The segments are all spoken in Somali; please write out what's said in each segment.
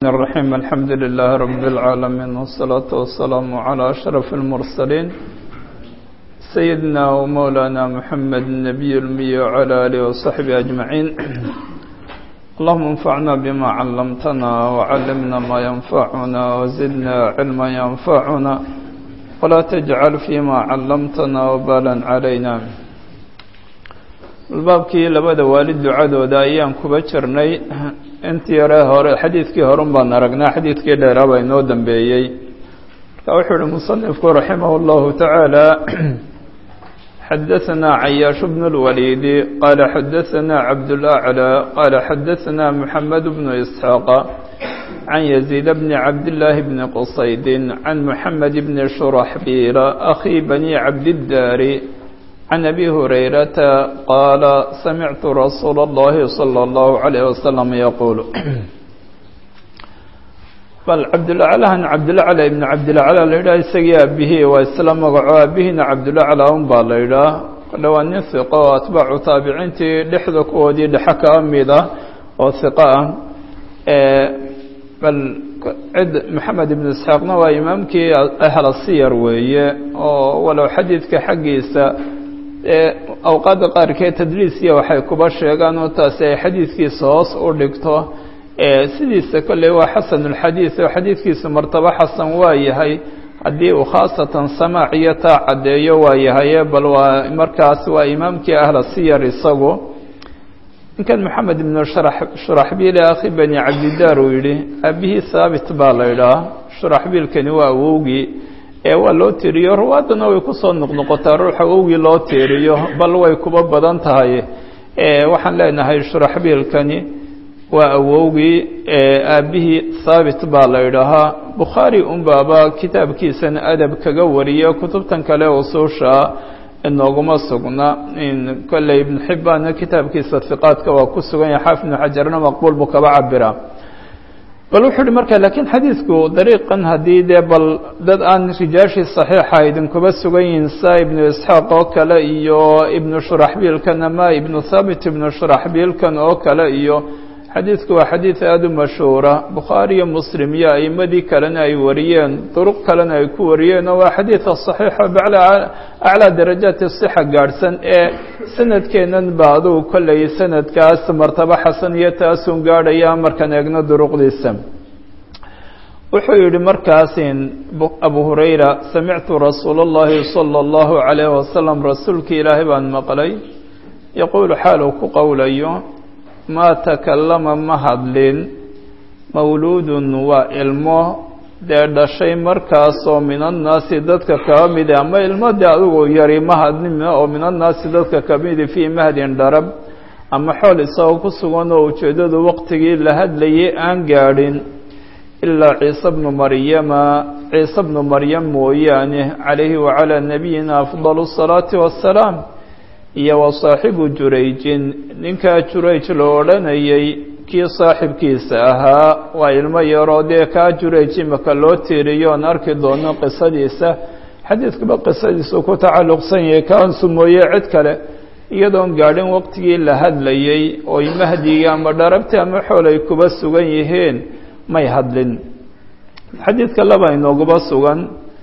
الرحيم الحمد لله رب العالمين والصلاة والسلام على أشرف المرسلين سيدنا ومولانا محمد النبي المي وعلى آله وصحبه أجمعين اللهم انفعنا بما علمتنا وعلمنا ما ينفعنا وزدنا علما ينفعنا ولا تجعل فيما علمتنا وبالا علينا albaabkii labada waalid ducadooda ayaan kuba jirnay intii yare hore xadiidkii horun baan aragnaa xadiidkii dheeraaba inoo dambeeyey marka wuxuu uhi musanifku raximah اllahu tacaala xadaثna cayaash bn اlwaliidi qaala xadaثna cabdاlأclى qaala xadaثna mxamed bnu isxaaqa can yaziid bni cabdillaahi bni qusaydin can muxamed bni shuraxbiila akhi bani cabdiddaari can abi hurayrata qaala samictu rasuula اllahi salى اllahu عalayh wasalam yaquul bal cabdulaclahan cabdulacla ibn cabdilacla la yidhaha isagii aabihii waa isla magaco aabihiina cabdulacla un baa la yidhaah kale waa nin hiqo oo atbaacu taabiciintii dhexda kuwoodii dhexe kaa mid ah oo hiqo ah bal cid maxamed ibn isxaaqna waa imaamkii ahla siyar weeye oo walow xadiidka xaggiisa awqaadda qaarkeed tadliisiya waxay kuba sheegaan oo taasi ay xadiidkiisa hoos u dhigto sidiisa kolley waa xasanulxadiid oo xadiidkiisa martabo xasan waa yahay haddii uu khaasatan samaac iyo taa caddeeyo waa yahaye bal waa markaas waa imaamkii ahla siyar isagu ninkan maxamed ibnu shuraxbiil akhi bani cabdidaar uu yidhi aabihii haabit baa la idhaah shuraxbiilkani waa awowgii ee waa loo tiiriyo ruwaadana way kusoo noqnoqotaa ruuxa awowgii loo tiiriyo bal way kuba badan tahay waxaan leenahay shuraxbiilkani waa awowgii aabihii haabit baa la idhaahaa bukhaari unbaaba kitaabkiisan adab kaga wariya kutubtan kale usuusha inooguma sugna kolley ibnu xibbaanna kitaabkiisa hiqaadka waa ku sugan yahay xaafid ibnu xajarna maqbuul buu kaba cabiraa bal wuxuu uhi marka laakiin xadiidku dariiqan haddii dee bal dad aan rijaashii saxiixa idinkuba sugan yihiin sa ibnu isxaaq oo kale iyo ibnu shuraxbiilkan ama ibnu thaabit ibnu shuraxbiilkan oo kale iyo xadiidku waa xadiid aada u mashhuura bukhaari iyo muslim iyo a'imadii kalena ay wariyeen duruq kalena ay ku wariyeen oo waa xadiida saxiixa aclaa darajaati sixa gaadhsan ee sanadkeennan ba adugu kollay sanadkaas martabo xasan iyo taasun gaadhaya markaan eegno duruqdiisa wuxuu yihi markaasin abu hurayra samictu rasuula اllahi salى اllahu عalayh wasalam rasuulkii ilaahay baan maqlay yaquulu xaal uu ku qowlayo maa takallama ma hadlin mawluudun waa ilmo dee dhashay markaasoo min annaasi dadka kaba midi ama ilmo dee adugu yari ma hadlin oo min annaasi dadka ka midi fii mahdin dharab ama xool isagoo ku sugan oo ujeeddadu waqtigii la hadlayay aan gaadhin ilaa ciise bnu maryama ciise bnu maryam mooyaane calayhi wacalaa nabiyina afdalu الsalaati wassalaam iyo wa saaxibu jurayjin ninkaa jurayj la odhanayay kii saaxibkiisa ahaa waa ilmo yaroo dee kaa jurayj imaka loo tiiriyo oon arki doono qisadiisa xadiidkuba qisadiisu ku tacalluqsan yahay kaansu mooye cid kale iyadoon gaadhin waqtigii la hadlayay oy mahdiga ama dharabti ama xool ay kuba sugan yihiin may hadlin xadiidka laba inooguba sugan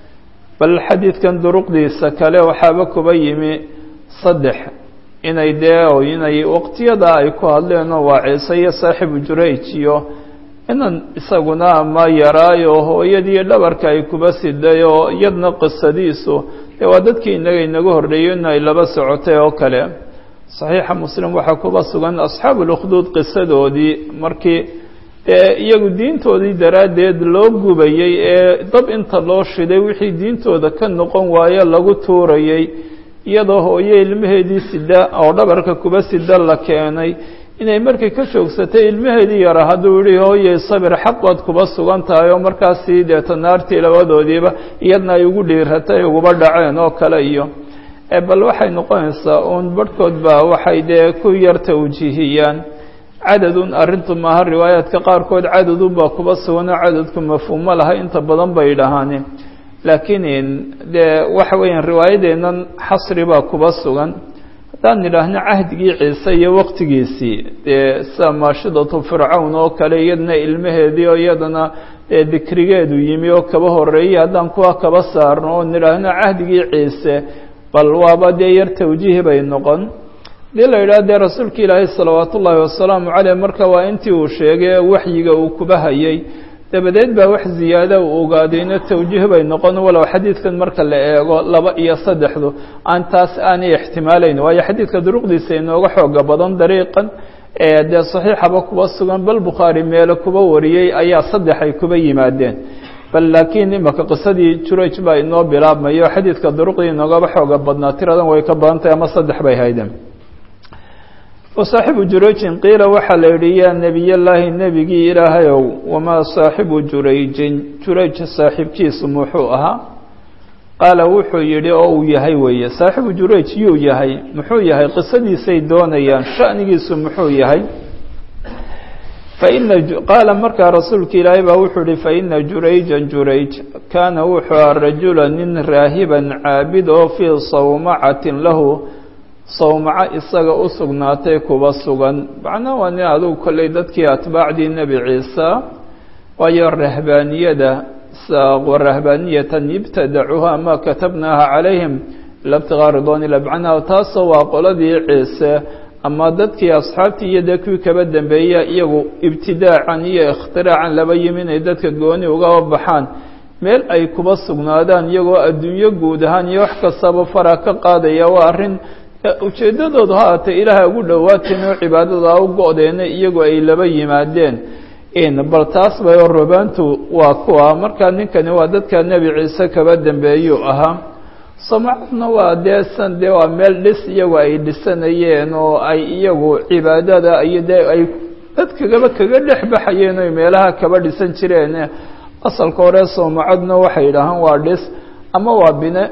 bal xadiidkan duruqdiisa kale waxaaba kuba yimi saddex inay dee inay waqtiyada ay ku hadleenoo waa ciise iyo saaxibu jurayj iyo inan isaguna ama yaraayo hooyadii dhabarka ay kuba siday oo iyadna qisadiisu dee waa dadkii inaga inaga horreeyo in ay laba socotay oo kale saxiixa muslim waxaa kuba sugan asxaabu lukhduud qisadoodii markii dee iyagu diintoodii daraaddeed loo gubayey ee dab inta loo shiday wixii diintooda ka noqon waaye lagu tuurayay iyadoo hooye ilmaheedii sida oo dhabarka kuba sida la keenay inay markay ka joogsatay ilmaheedii yara hadduu yihi hooye sabir xaq baad kuba sugan tahay oo markaasii deeta naartii labadoodiiba iyadna ay ugu dhiiratay uguba dhaceen oo kale iyo bal waxay noqonaysaa uun barhkood baa waxay dee ku yar tawjiihiyaan cadadun arrintu maaha riwaayaadka qaarkood cadadun baa kuba suganoo cadadku mafhuumo laha inta badan bay dhahaani laakiin dee waxa weeyaan riwaayadeennan xasri baa kuba sugan haddaan nidhaahno cahdigii ciise iyo waqtigiisii dee sida maashidatu fircawn oo kale iyadana ilmaheedii oo iyadana dee dikrigeedu yimi oo kaba horeeyey haddaan kuwa kaba saarno oo nidhaahno cahdigii ciise bal waaba dee yar tawjiihi bay noqon dii la yidhaha dee rasuulka ilaahay salawaat ullaahi wasalaamu caleyh marka waa intii uu sheegay waxyiga uu kuba hayay dabadeed baa wax ziyaada uu ogaadayna tawjiih bay noqon walow xadiidkan marka la eego laba iyo saddexdu aan taas aanay ixtimaalayn waayo xadiidka duruqdiisa inooga xooga badan dariiqan ee dee saxiixaba kuba sugan bal bukhaari meelo kuba wariyey ayaa saddex ay kuba yimaadeen bal laakiin imaka qisadii juraj baa inoo bilaabmayo xadiidka duruqdii inoogaba xooga badnaa tiradan way ka badan tahay ama saddex bay haydeen wasaaxibu jurayjin qiila waxaa la yidhi yaa nebiyallaahi nebigii ilaahayow wamaa saaxibu jurayjin jurayj saaxiibkiisu muxuu ahaa qaala wuxuu yidhi oo uu yahay weeye saaxibu jurayj yuu yahay muxuu yahay qisadiisay doonayaan sha'nigiisu muxuu yahay faina qaala markaa rasuulka ilaahay baa wuxuu yihi faina jurayjan jurayj kaana wuxuu aha rajula nin raahiban caabid oo fii sawmacatin lahu sawmaco isaga u sugnaatay kuba sugan macnaa waa nin adugu kolley dadkii atbaacdii nebi ciisa waayo rahbaaniyada rahbaaniyatan ibtadacuuha ma katabnaaha calayhim ila btigaa ridwan ila macnaha taasoo waa qoladii ciise ama dadkii asxaabtii iyo dee kuwii kaba dambeeya iyagu ibtidaacan iyo ikhtiracan laba yimi inay dadka gooni ugaba baxaan meel ay kuba sugnaadaan iyagoo adduunyo guud ahaan iyo wax kastaba fara ka qaadaya waa arrin ujeeddadoodu ha aatee ilaahay ugu dhowaateen oo cibaadada u go-deena iyagu ay laba yimaadeen bal taas bay oo robaantu waa kuwa markaa ninkani waa dadka nebi ciise kaba dambeeyuu ahaa samacadna waa dee san dee waa meel dhis iyagu ay dhisanayeen oo ay iyagu cibaadada iyo dee ay dadkagaba kaga dhex baxayeen oy meelaha kaba dhisan jireen asalka hore soomacadna waxay yidhaahaan waa dhis ama waa bine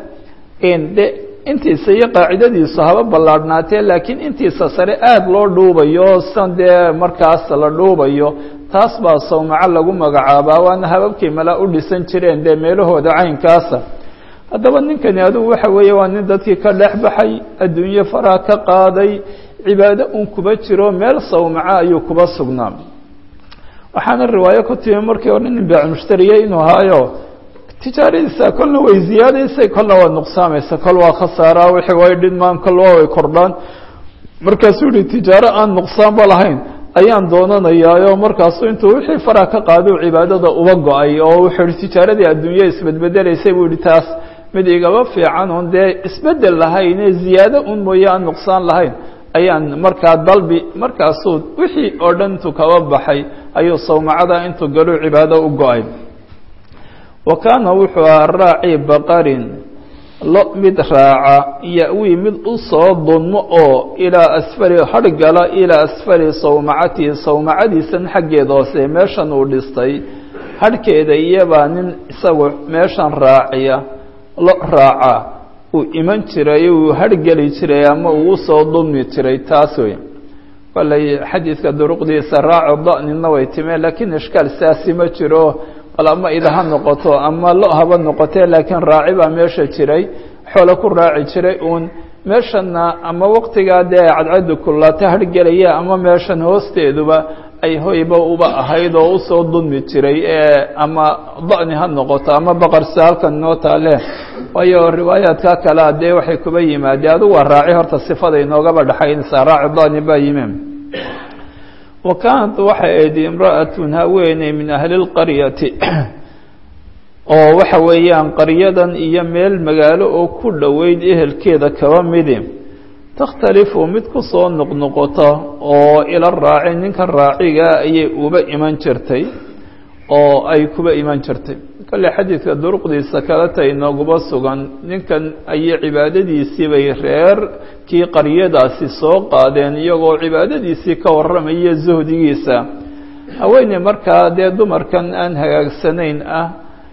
de intiisa iyo qaacidadiisu haba ballaadhnaatee laakiin intiisa sare aada loo dhuubayo san dee markaas la dhuubayo taas baa sawmaco lagu magacaabaa waana hababkii malaa u dhisan jireen dee meelahooda caynkaasa haddaba ninkani adugu waxa weeye waa nin dadkii ka dhex baxay adduunye faraha ka qaaday cibaado un kuba jiro meel sawmaco ayuu kuba sugnaa waxaana riwaayo ku timi markii hore nin baac mushtariye inuu ahaayo tijaaradiisa kolna way ziyaadaysay kolna waa nuqsaamaysa kol waa khasaara wixii way dhidmaan kol waa way kordhaan markaasuu yihi tijaaro aan nuqsaanba lahayn ayaan doonanayaayo markaasuu intuu wixii faraha ka qaaduu cibaadada uba go-ay oo wuxuu yihi tijaaradii adduunya isbedbedelaysay buu yihi taas mid igaba fiican oon dee isbedel lahayn ee ziyaado un mooye aan nuqsaan lahayn ayaan markaa dalbi markaasuu wixii oo dhan intuu kaba baxay ayuu sawmacada intuu galuu cibaado u go-ay wa kaana wuxuu ahaa raaci baqarin lo mid raaca ya-wii mid u soo dunmo oo ilaa asfali hargala ilaa asfali sawmacatihi sawmacadiisan xaggeeda hoose meeshan uu dhistay harhkeeda iyabaa nin isagu meeshan raaciya lo raaca uu iman jiray uu hargeli jiray ama uu usoo dulmi jiray taas wey kolley xadiidka duruqdiisa raaco da-nina way timeen laakiin ishkaal saasi ma jiro bal ama ida ha noqoto ama lo haba noqotee laakiin raaci baa meesha jiray xoolo ku raaci jiray uun meeshana ama waqtigaa dee cadcaddu kullaata hargelaya ama meeshan hoosteeduba ay hoyba uba ahayd oo usoo dulmi jiray ama da-ni ha noqoto ama baqarsa halkan inoo taale waayo riwaayaadka kalea dee waxay kuba yimaadeen adugu waa raaci horta sifada inoogaba dhexaynaysaa raaci da-ni baa yimi wa kaanat waxay ayd imra'atun haweeney min ahli lqaryati oo waxa weeyaan qaryadan iyo meel magaalo oo ku dhoweyd ehelkeeda kaba midi takhtalifu mid ku soo noqnoqota oo ila raaci ninkan raaciga ayay uba iman jirtay oo ay kuba iman jirtay kale xadiidka duruqdiisa kaleta inooguba sugan ninkan ayay cibaadadiisii bay reer kii qaryadaasi soo qaadeen iyagoo cibaadadiisii ka warramaya zuhdigiisa haweeney markaa dee dumarkan aan hagaagsanayn ah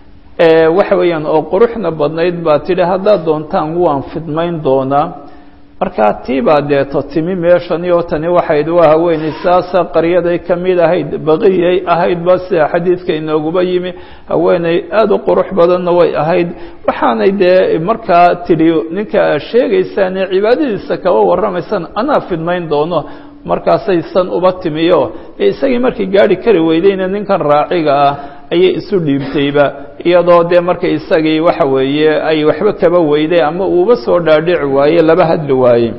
waxa weeyaan oo quruxna badnayd baa tidhi haddaad doontaan waan fidmayn doonaa markaa tiibaa deeto timi meeshani oo tani waxayd waa haweeney saasa qaryaday ka mid ahayd baqiyay ahaydba sida xadiidka inooguba yimi haweeney aada u qurux badanna way ahayd waxaanay dee markaa tidhi ninka aad sheegaysaane cibaadadiisa kaba warramaysaan anaa fidnayn doono markaasay san uba timiyo ee isagii markii gaari kari weydayna ninkan raaciga ah ayay isu dhiibtayba iyadoo dee marka isagii waxa weeye ay waxba kaba weyday ama uuba soo dhaadhici waaye laba hadli waaye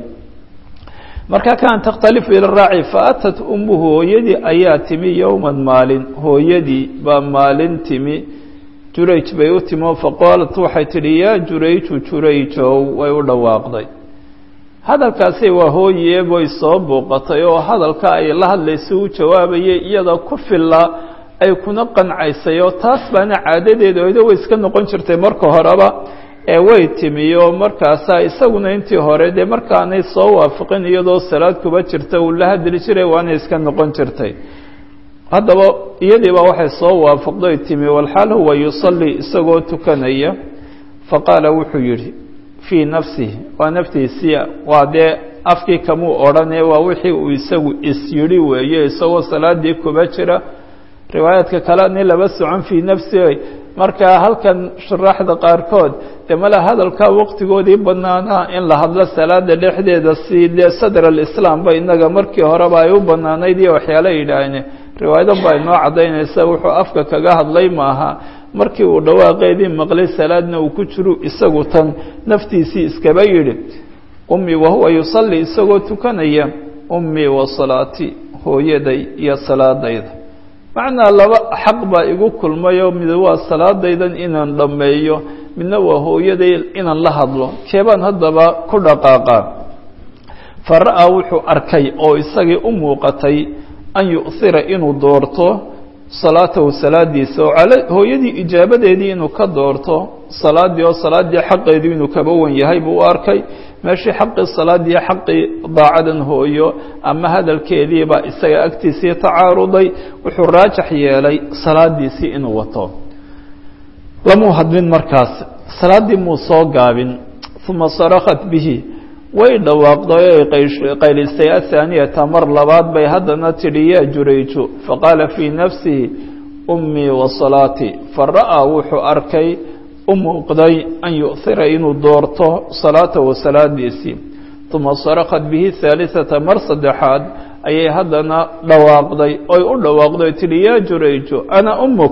marka kaan takhtalifu ila raaci faatat ummuhu hooyadii ayaa timi yowman maalin hooyadii baa maalin timi jurayj bay u timi oo faqaalat waxay tidhi yaa jurayju jurayjow way u dhawaaqday hadalkaasi waa hooye way soo buuqatay oo hadalka ay la hadlaysa u jawaabayay iyada ku filla ay kuna qancaysay oo taas baana caadadeeda oydo way iska noqon jirtay marka horeba ee way timi oo markaasaa isaguna intii hore dee markaanay soo waafaqin iyadoo salaad kuba jirta uu la hadli jiray waana iska noqon jirtay haddaba iyadiiba waxay soo waafaqday timi walxaal huwa yusallii isagoo tukanaya faqaala wuxuu yidhi fii nafsihi waa naftiisii waa dee afkii kamuu odhanee waa wixii uu isagu is yidhi weeye isagoo salaadii kuba jira riwaayaadka kale nin laba socon fii nafsihi markaa halkan shuraaxda qaarkood dee mala hadalkaa waqtigoodii banaanaa in la hadlo salaada dhexdeeda si dee sadr alislaam ba inaga markii horeba ay u banaanayd iyo waxyaala yidhaahne riwaayado baa inoo caddaynaysa wuxuu afka kaga hadlay maaha markii uu dhawaaqeedii maqlay salaadna uu ku jiru isagu tan naftiisii iskaba yidhi ummii wahuwa yusalli isagoo tukanaya ummii wa salaatii hooyaday iyo salaadayda macnaa laba xaq baa igu kulmayoo mid waa salaadaydan inaan dhammeeyo midna waa hooyaday inaan la hadlo keebaan haddaba ku dhaqaaqaa fa ra'aa wuxuu arkay oo isagii u muuqatay an yu'hira inuu doorto salaatahu salaadiisa oo hooyadii ijaabadeedii inuu ka doorto salaadii oo salaaddii xaqeedii inuu kaba wan yahay buu u arkay meeshii xaqii salaadii xaqii daacadan hooyo ama hadalkeediibaa isaga agtiisii tacaaruday wuxuu raajax yeelay salaadiisii inuu wato lamuu hadlin markaas salaaddii muu soo gaabin uma sarakat bihi way dhawaaqday o qaylisay athaaniyata mar labaad bay haddana tidhi yaa jurayju faqaala fii nafsihi ummii wa salaatii fa ra'aa wuxuu arkay u muuqday an yu'hira inuu doorto salaatahu salaadiisii uma sarakat bihi haalisata mar saddexaad ayay haddana dhawaaqday oy u dhawaaqday tidhi yaa jurayju ana ummuk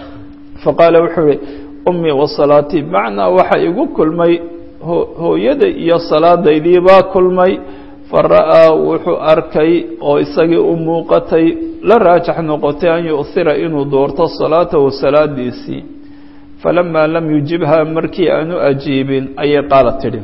faqaala wuxuu ihi ummii wa salaatii macnaa waxa igu kulmay hooyada iyo salaadaydii baa kulmay fa ra'aa wuxuu arkay oo isagii u muuqatay la raajax noqotay an yu'hira inuu doorto salaatahu salaadiisii falamaa lam yujibha markii aanu ajiibin ayay qaala tidhi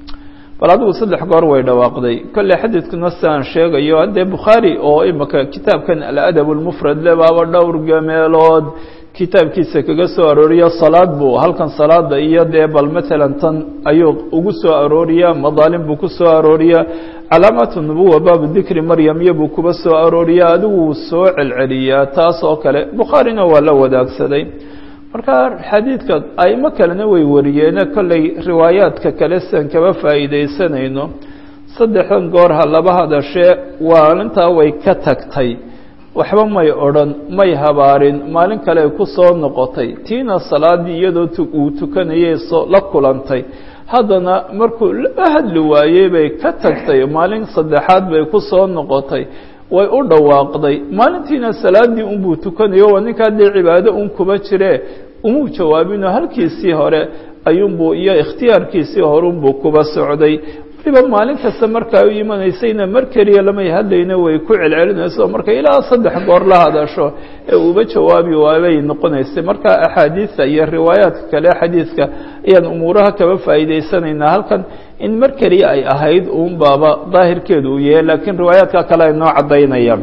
bal adigu saddex goor way dhawaaqday kolley xadiidkuna siaan sheegayo haddee bukhaari oo imika kitaabkan aladab lmufrad le baaba dhowr gameelood kitaabkiisa kaga soo arooriya salaad buu halkan salaada iyo dee bal matalan tan ayuu ugu soo arooriyaa madaalim buu ku soo arooriyaa calaamaatu nubuwa baabu dikri maryamyo buu kuba soo arooriyaa adigu wuu soo celceliyaa taas oo kale bukhaarina waa la wadaagsaday marka xadiidka aimo kalena way wariyeene kolley riwaayaadka kale sian kaba faa'iidaysanayno saddexdan goor ha laba hadashee waalintaa way ka tagtay waxba may odhan may habaarin maalin kale ay ku soo noqotay tiina salaadii iyadoo uu tukanayay soo la kulantay haddana markuu la hadli waayey bay ka tagtay maalin saddexaad bay ku soo noqotay way u dhawaaqday maalintiina salaadii unbuu tukanayo waa ninkaa dee cibaado un kuba jire umuu jawaabinoo halkiisii hore ayuunbuu iyo ikhtiyaarkiisii horeunbuu kuba socday waliba maalin kasta markaa u imanaysayna mar keliya lamay hadlayna way ku celcelinayso marka ilaa saddex goor la hadasho ee uuba jawaabi waabay noqonaysay marka axaadiidta iyo riwaayaadka kale xadiidka ayaan umuuraha kaba faa'iidaysanaynaa halkan in mar keliya ay ahayd uun baaba daahirkeedu uu yahay laakiin riwaayaadka kale ay noo caddaynayaan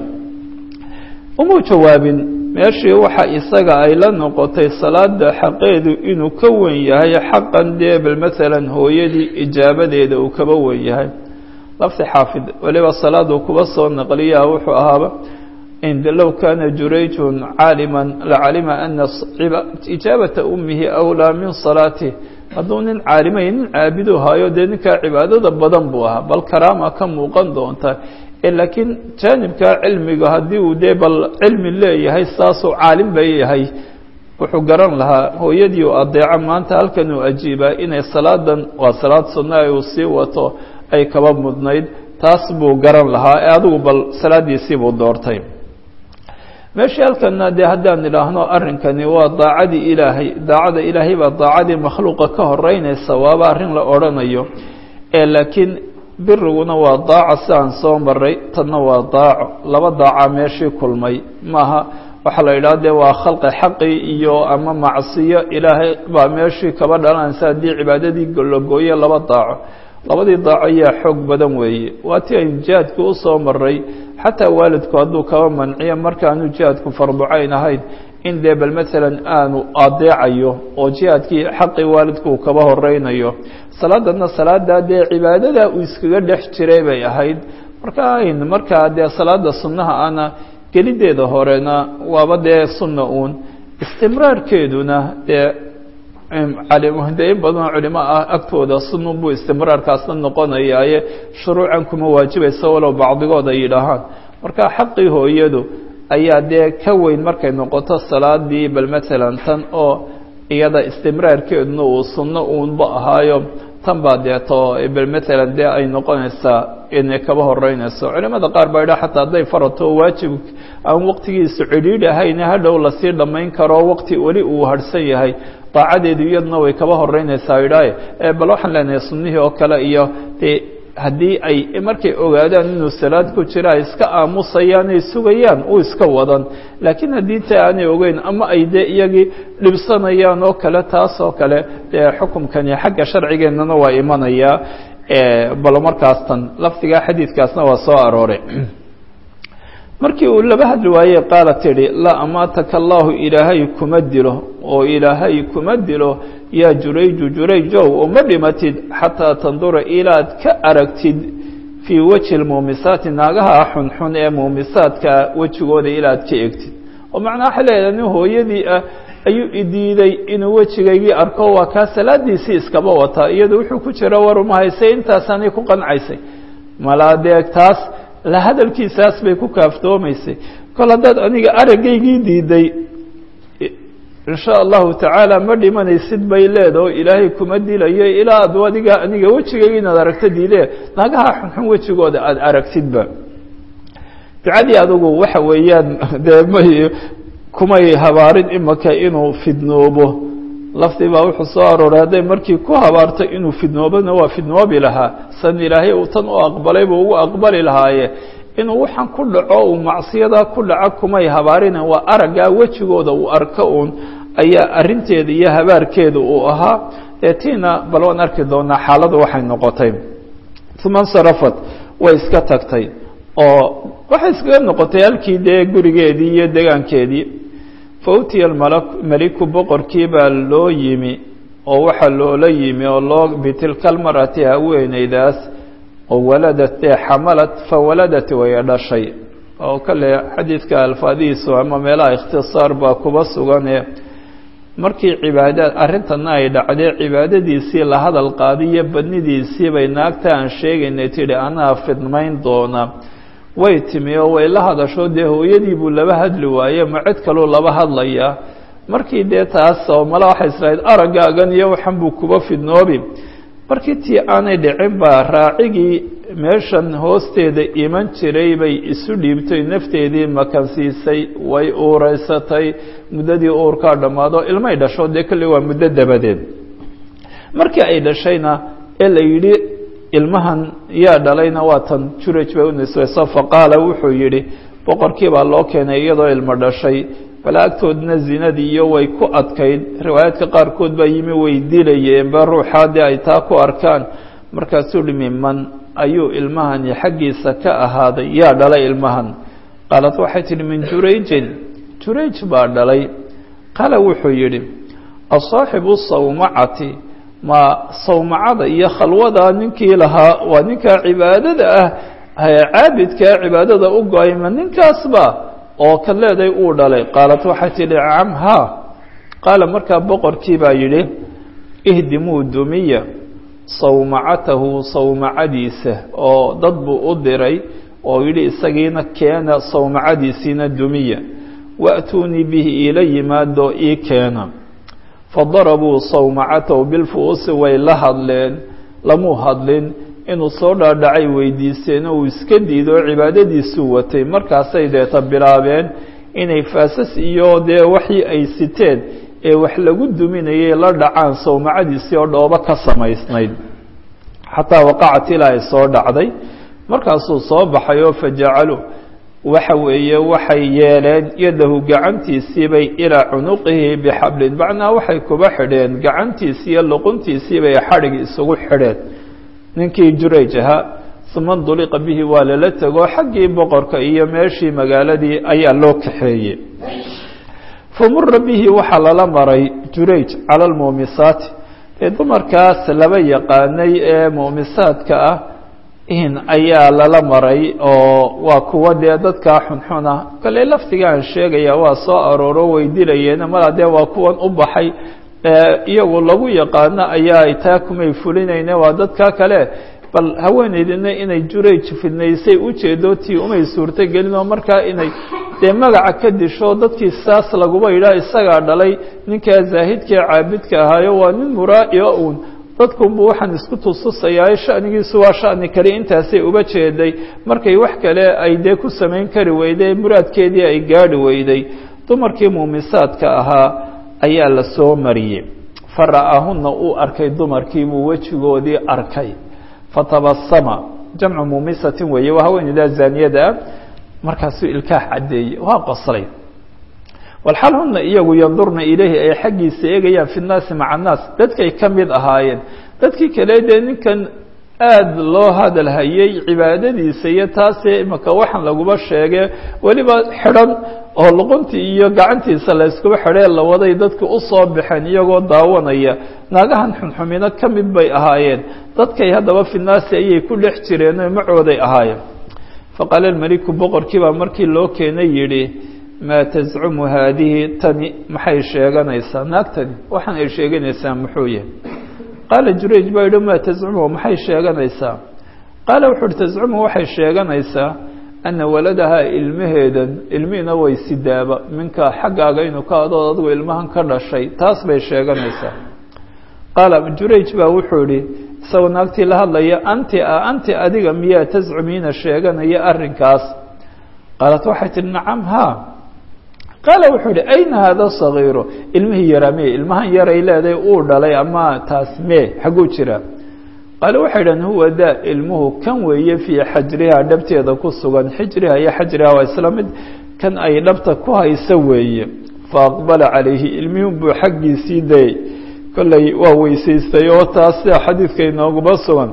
umuu jawaabin meeshii waxa isaga ay la noqotay salaada xaqeedu inuu ka wen yahay xaqan dee bal maalan hooyadii ijaabadeeda uu kaba wen yahay lafti xaafid waliba salaaduu kuba soo naqliyaa wuxuu ahaaba low kana jurayjun caaliman lacalima ana ijaabata umihi awlaa min salaatih hadduu nin caalimay nin caabidu haayo dee ninkaa cibaadada badan buu ahaa bal karaama ka muuqan doonta laakiin jaanibka cilmiga haddii uu dee bal cilmi leeyahay saasuu caalim ba yahay wuxuu garan lahaa hooyadii u adeeco maanta halkan uu ajiibaa inay salaadan waa salaad sunna uu sii wato ay kaba mudnayd taas buu garan lahaa ee adigu bal salaadiisii buu doortay meeshii halkana dee haddaan idhaahno arrinkani waa daacadii ilaahay daacada ilaahay baa daacadii makhluuqa ka horeynaysa waaba arrin la odhanayo ee laakiin biriguna waa daaco si aan soo maray tanna waa daaco laba daaca meeshii kulmay maaha waxaa la yidhaha dee waa khalqi xaqi iyo ama macsiyo ilaahay baa meeshii kaba dhalanaysa haddii cibaadadii lagooye laba daaco labadii daaco ayaa xoog badan weeye waa tii aynu jihaadkii usoo maray xataa waalidku hadduu kaba manciyo markaanu jihaadku farducayn ahayn in dee bal maalan aanu adeecayo oo jihaadkii xaqii waalidku uu kaba horeynayo salaadana salaadaa dee cibaadada uu iskaga dhex jiray bay ahayd marka ayn markaa dee salaada sunnaha ana gelideeda horena waaba dee sunna uun istimraarkeeduna dee de in badanoo culimo ah agtooda sunun buu istimraarkaasna noqonayaaye shuruucan kuma waajibaysa walow bacdigood ay yidhaahaan marka xaqii hooyadu ayaa dee ka weyn markay noqoto salaadii bal maalan tan oo iyada istimraarkeeduna uu sunno uunba ahaayo tan baa deeto bal maalan dee ay noqonaysaa inay kaba horeynayso culimada qaar baa yidhaha xataa hadday farato waajib aan waqtigiisu cidhiidh ahayn hadhow lasii dhammayn karo waqti weli uu harhsan yahay daacadeedu iyaduna way kaba horeynaysaa idhaaye bal waxaan leenahay sunnihii oo kale iyo dee haddii ay markay ogaadaan inuu salaad ku jira ay iska aamusayaan ay sugayaan uu iska wadan laakiin haddii ta aanay ogeyn ama ay dee iyagii dhibsanayaan oo kale taas oo kale dee xukumkani xagga sharcigeennana waa imanayaa bal markaas tan lafdigaa xadiidkaasna waa soo arooray markii uu laba hadli waayey qaala tidhi laa amaataka allaahu ilaahay kuma dilo oo ilaahay kuma dilo yaa jurayju jurayjow oo ma dhimatid xataa tandura ilaad ka aragtid fii wejhi lmuumisaati naagaha xunxun ee muumisaadka wejigooda ilaad ka egtid oo macnaa waxay leedahay nin hooyadii ah ayuu idiiday inuu wejigaygii arko waa kaa salaadiisii iskaba wataa iyado wuxuu ku jira war uma haysay intaasaanay ku qancaysay malaadeeg taas la hadalkiisaas bay ku kaaftoomaysay kol haddaad aniga aragaygii diiday in sha allahu tacaala ma dhimanaysid bay leeda oo ilaahay kuma dilayo ilaa ad adiga aniga wejigayga inaad aragto diidee naagaha xunxun wejigooda aada aragtidba ducadii adugu waxa weeyaan dee may kumay habaarin imaka inuu fidnoobo lafdi baa wuxuu soo arooray hadday markii ku habaarto inuu fidnoobona waa fidnoobi lahaa san ilaahay uu tan u aqbalay buu ugu aqbali lahaaye inuu waxaan ku dhaco uu macsiyadaa ku dhaco kumay habaarina waa araggaa wejigooda uu arko uun ayaa arinteeda iyo habaarkeeda uu ahaa ee tiina bal waan arki doonaa xaaladu waxay noqotay uma nsarafat way iska tagtay oo waxay iskaga noqotay halkii dee gurigeedii iyo degaankeedii fa utiya meliku boqorkii baa loo yimi oo waxaa loola yimi oo loo bitilka almar'ati haweeneydaas oo waladat dee xamalat fawaladat way dhashay oo kale xadiidka alfaadihiisu ama meelaha ikhtisaar baa kuba sugane markii cibaadaad arrintana ay dhacdee cibaadadiisii la hadal qaadiyo badnidiisii bay naagta aan sheegaynay tidhi anaa fidmayn doona way timi oo way la hadasho dee hooyadii buu laba hadli waaye ma cid kaluu laba hadlayaa markii dee taas oo mala waxay islahayd araggaagan iyo waxan buu kuba fidnoobi markii tii aanay dhicin baa raacigii meeshan hoosteeda iman jiray bay isu dhiibtay nafteedii makansiisay way uureysatay muddadii uurkaa dhammaado ilmay dhasho dee kolley waa muddo dabadeed markii ay dhashayna ee la yidhi ilmahan yaa dhalayna waa tan juraj bay u nisbayso faqaala wuxuu yidhi boqorkii baa loo keenay iyadoo ilmo dhashay balaagtoodna zinadii iyo way ku adkayd riwaayaadka qaarkood baa yimi way dilayeenba ruuxaadii ay taa ku arkaan markaasuu dhimi man ayuu ilmahani xaggiisa ka ahaaday yaa dhalay ilmahan qaalad waxay tidhi min jurayjin jurayj baa dhalay qaala wuxuu yidhi asaaxibu sawmacati ma sawmacada iyo khalwada ninkii lahaa waa ninkaa cibaadada ah caabidkaa cibaadada u go-ay ma ninkaasba oo ka leeday uu dhalay qaalat waxay tidhi cam ha qaala markaa boqorkii baa yidhi ihdimuu dumiya sawmacatahu sawmacadiisa oo dad buu u diray oo yidhi isagiina keena sawmacadiisiina dumiya wa'tuunii bihi iila yimaado ii keena fadarabuu sawmacatahu bilfu'uusi way la hadleen lamuu hadlin inuu soo dhaadhacay weydiisteen oo uu iska diido oo cibaadadiisuu watay markaasay deeta bilaabeen inay faasas iyo dee waxii ay siteen ee wax lagu duminayay la dhacaan sawmacadiisii oo dhoobo ka samaysnayd xataa waqacat ilaa ay soo dhacday markaasuu soo baxay oo fajacaluu waxa weeye waxay yeeleen yadahu gacantiisiibay ilaa cunuqihi bixablin macnaa waxay kuba xidheen gacantiisii iyo luquntiisiibay xadhig isugu xidheen ninkii jurayj ahaa uma nduliqa bihi waa lala tego xaggii boqorka iyo meeshii magaaladii ayaa loo kaxeeyey famura bihi waxaa lala maray jurayj cala almuumisaati ee dumarkaas laba yaqaanay ee muumisaadka ah in ayaa lala maray oo waa kuwa dee dadkaa xunxuna kale laftigaan sheegaya waa soo arooro way dilayeen mala dee waa kuwan u baxay iyagu lagu yaqaano ayaa taa kumay fulinayne waa dadka kale bal haweeneydina inay jurayj fidnaysay ujeedo tii umay suurto gelin oo markaa inay dee magaca ka disho dadkii saas laguba yidhaah isagaa dhalay ninkaa zaahidkae caabidka ahaayo waa nin muraa'iyo uun dadkunbu waxaan isku tustusayaa shanigiisu waa shani kale intaasay uba jeeday markay wax kale ay dee ku samayn kari weyday muraadkeedii ay gaadhi weyday dumarkii muumisaadka ahaa ayaa la soo mariyey fara'aahunna uu arkay dumarkiibuu wejigoodii arkay fatabasama jamcu muumisatin weeye waa haweeneydaa zaaniyada ah markaasuu ilkaah caddeeyey waa qoslay walxal huna iyagu yandurna ilayhi ay xaggiisa eegayaan fi nnaasi maca annaas dadkay ka mid ahaayeen dadkii kale dee ninkan aada loo hadal hayay cibaadadiisa iyo taasee imaka waxaan laguba sheege weliba xidhan oo luquntii iyo gacantiisa la iskuba xidhee la waday dadka usoo baxeen iyagoo daawanaya naagahan xunxumino ka mid bay ahaayeen dadkay haddaba fi nnaasi ayay ku dhex jireen oo macooday ahaayeen faqaala almeliku boqorkii baa markii loo keenay yidhi maa tascumu haadihi tani maxay sheeganaysaa naagtani waxaan ay sheeganaysaa muxuu yahay qaala jurayj baa yidhi maa tascumu maxay sheeganaysaa qaala wuxu uhi tascumu waxay sheeganaysaa ana waladahaa ilmaheedan ilmihiina way sidaaba minka xaggaaga inuu ka adood adigu ilmahan ka dhashay taas bay sheeganaysaa qaala jurayj baa wuxuu idhi isagoo naagtii la hadlaya anti a anti adiga miyaa tascumiina sheeganaya arrinkaas qaalat waxay tihi nacam haa qaala wuxuu ihi ayna hada sagiiro ilmihii yaraa me ilmahan yaray leedahay uu dhalay ama taas mee xagguu jira qaale waxay idhahen huwa daa ilmuhu kan weeye fii xajrihaa dhabteeda ku sugan xijriha iyo xajriha waa isla mid kan ay dhabta ku hayso weeye faaqbala calayhi ilmihun buu xaggiisii dayay kollay waa weysaystay oo taas sida xadiidka inooguba sugan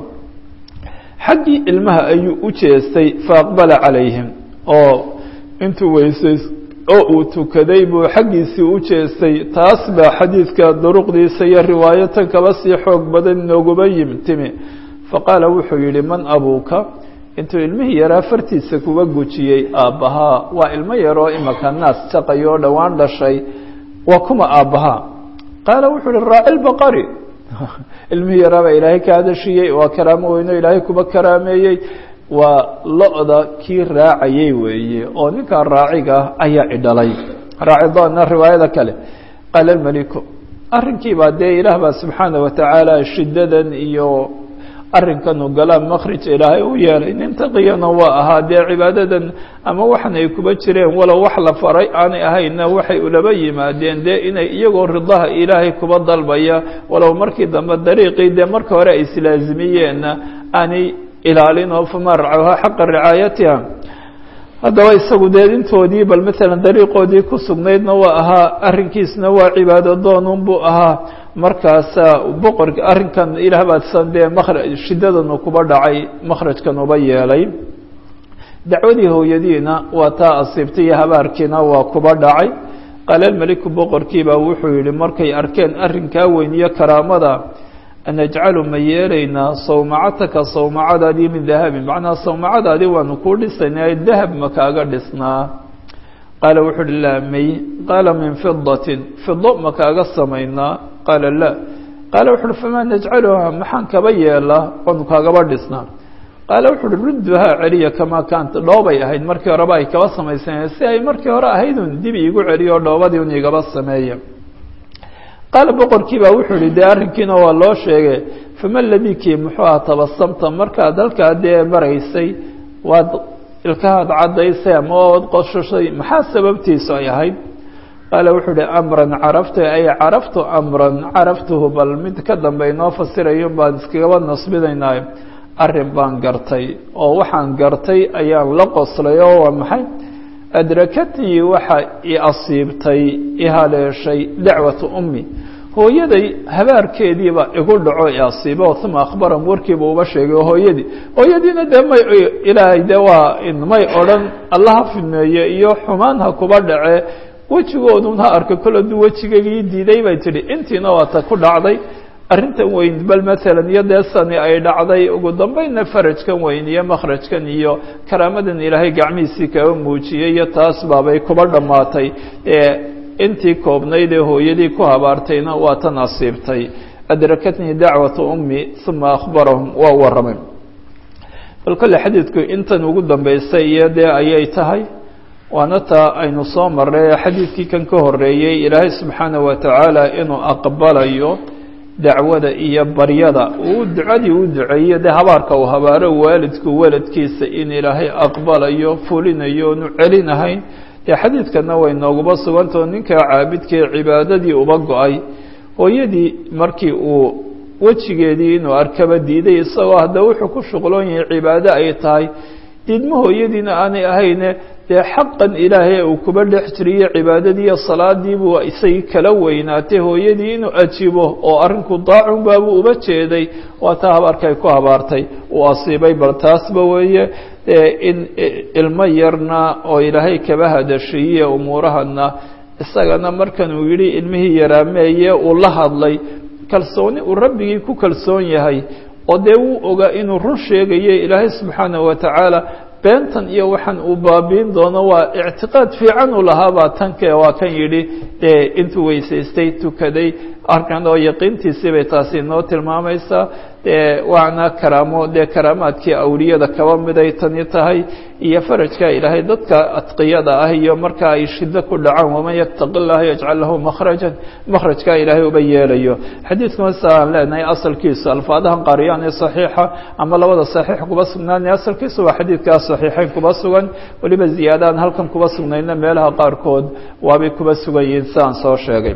xaggii ilmaha ayuu u jeestay faaqbala calayhim oo intuu weysays oo uu tukaday buu xaggiisii u jeestay taas baa xadiidka duruqdiisa iyo riwaayatan kaba sii xoog badan inooguba yim timi faqaala wuxuu yidhi man abuuka intuu ilmihii yaraa fartiisa kuga gujiyey aabbahaa waa ilmo yaroo imaka naas jaqay oo dhowaan dhashay waa kuma aabbahaa qaala wuxuu ihi raaci lbaqari ilmihii yaraa baa ilaahay ka hadashiyey waa karaamo weyno ilaahay kuba karaameeyey waa lo-da kii raacayay weeye oo ninkaa raaciga ayaa idhalay raacidoona riwaayada kale qaala almeliku arrinkii baa dee ilaah baa subxaana watacaala shiddadan iyo arrinkan u galaa makhrij ilaahay u yeelay nin taqiyana waa ahaa dee cibaadadan ama waxan ay kuba jireen walow wax la faray aanay ahayna waxay ulaba yimaadeen dee inay iyagoo ridaha ilaahay kuba dalbaya walow markii dambe dariiqii dee marka hore ay islaazimiyeenna aanay ilaalin oo famaa racaha xaqa ricaayatiha haddaba isagu dee intoodii bal maalan dariiqoodii ku sugnaydna waa ahaa arrinkiisna waa cibaado doonun buu ahaa markaasa boqorka arrinkan ilaah baadsan dee makra shiddadanu kuba dhacay makhrajkan uba yeelay dacwadii hooyadiina waa taa asiibtay iyo habaarkiina waa kuba dhacay qaala almeliku boqorkiibaa wuxuu yihi markay arkeen arrinkaa weyn iyo karaamada najcalu ma yeelaynaa sawmacataka sawmacadaadii min dahabin macnaa sawmacadaadii waanu kuu dhisaynaa dahab ma kaaga dhisnaa qaala wuxuu uhi laa may qaala min fidatin fido ma kaaga samaynaa qaala laa qaala wuxu uhi famaa najcaluha maxaan kaba yeelaa oonu kaagaba dhisnaa qaala wuxu uhi rudduhaa celiya kamaa kaanta dhoobay ahayd markii horeba ay kaba samaysanayen si ay markii hore ahaydun dib iigu celiyo o dhoobadii un igaba sameeya qaala boqorkii baa wuxuu yihi dee arrinkiina waa loo sheegay fama ladii kii muxuu aha tabasamta markaad halkaa dee maraysay waad ilkahaad caddaysay ama ood qoshashay maxaa sababtiisu ay ahayd qaala wuxuu uhi amran caraftu ay caraftu amran caraftuhu bal mid ka dambe inoo fasirayo baan iskagaba nasbinaynaayo arrin baan gartay oo waxaan gartay ayaan la qoslay oo waa maxay adrakatnii waxa i asiibtay i haleeshay dacwatu ummi hooyaday habaarkeediiba igu dhaco i asiibo uma akhbaram warkiiba uba sheegay hooyadii hooyadiina dee may ilaahay dee waa may odhan allaha fidmeeye iyo xumaan ha kuba dhace wejigoodun ha arka kol aduu wejigagii diiday bay tidhi intiina waa ta ku dhacday arrintan weyn bal maalan iyo dee sani ay dhacday ugu dambeynna farajkan weyn iyo makhrajkan iyo karaamadan ilaahay gacmihiisii kaga muujiyey iyo taas baabay kuba dhammaatay intii koobnayd ee hooyadii ku habaartayna waa tan asiibtay adrakatnii dacwatu ummi uma akhbarahum waa warramay bal kolle xadiidku intan ugu dambeysay iyo dee ayay tahay waana taa aynu soo marray xadiidkii kan ka horeeyey ilaahay subxaanaه wa tacaala inuu aqbalayo dacwada iyo baryada uu ducadii u duceeyo dee habaarka uu habaaro waalidku waladkiisa in ilaahay aqbalayo fulinayo onu celinahayn dee xadiidkana way nooguba sugantao ninkaa caabidkee cibaadadii uba go-ay hooyadii markii uu wejigeedii inuu arkaba diiday isagoo hadda wuxuu ku shuqloon yahay cibaado ay tahay diidma hooyadiina aanay ahayne dee xaqan ilaahay uu kuba dhex jiriyo cibaadadiiyo salaadiibuu isagii kala weynaatay hooyadii inuu ajibo oo arrinku daacun baabuu uba jeeday waa taa habaarkay ku habaartay uu asiibay bal taasba weeye in ilmo yarna oo ilaahay kaba hadashiiye umuurahana isagana markan uu yidhi ilmihii yaraameeye uu la hadlay kalsooni uu rabbigii ku kalsoon yahay oo dee wuu ogaa inuu run sheegayo ilaahay subxaanaه wa tacaala beentan iyo waxaan uu baabiin doono waa ictiqaad fiican uu lahaabaa tanke waa kan yidhi dee intuu weysaystay tukaday arkan oo yaqiintiisii bay taasi noo tilmaamaysaa dee waana karaamo dee karaamaadkii awliyada kaba miday tani tahay iyo farajka ilaahay dadka adqiyada ah iyo marka ay shido ku dhacaan waman yattaqi llaha yajcal lahu makhrajan makhrajka ilaahay uba yeelayo xadiidkuna sa aan leenahay asalkiisu alfaadahan qaariyaan ee saxiixa ama labada saxiix kuba sugnaanay asalkiisu waa xadiidkaa saxiixeyn kuba sugan weliba ziyaadaan halkan kuba sugnayna meelaha qaarkood waabay kuba sugan yihiin sidaan soo sheegay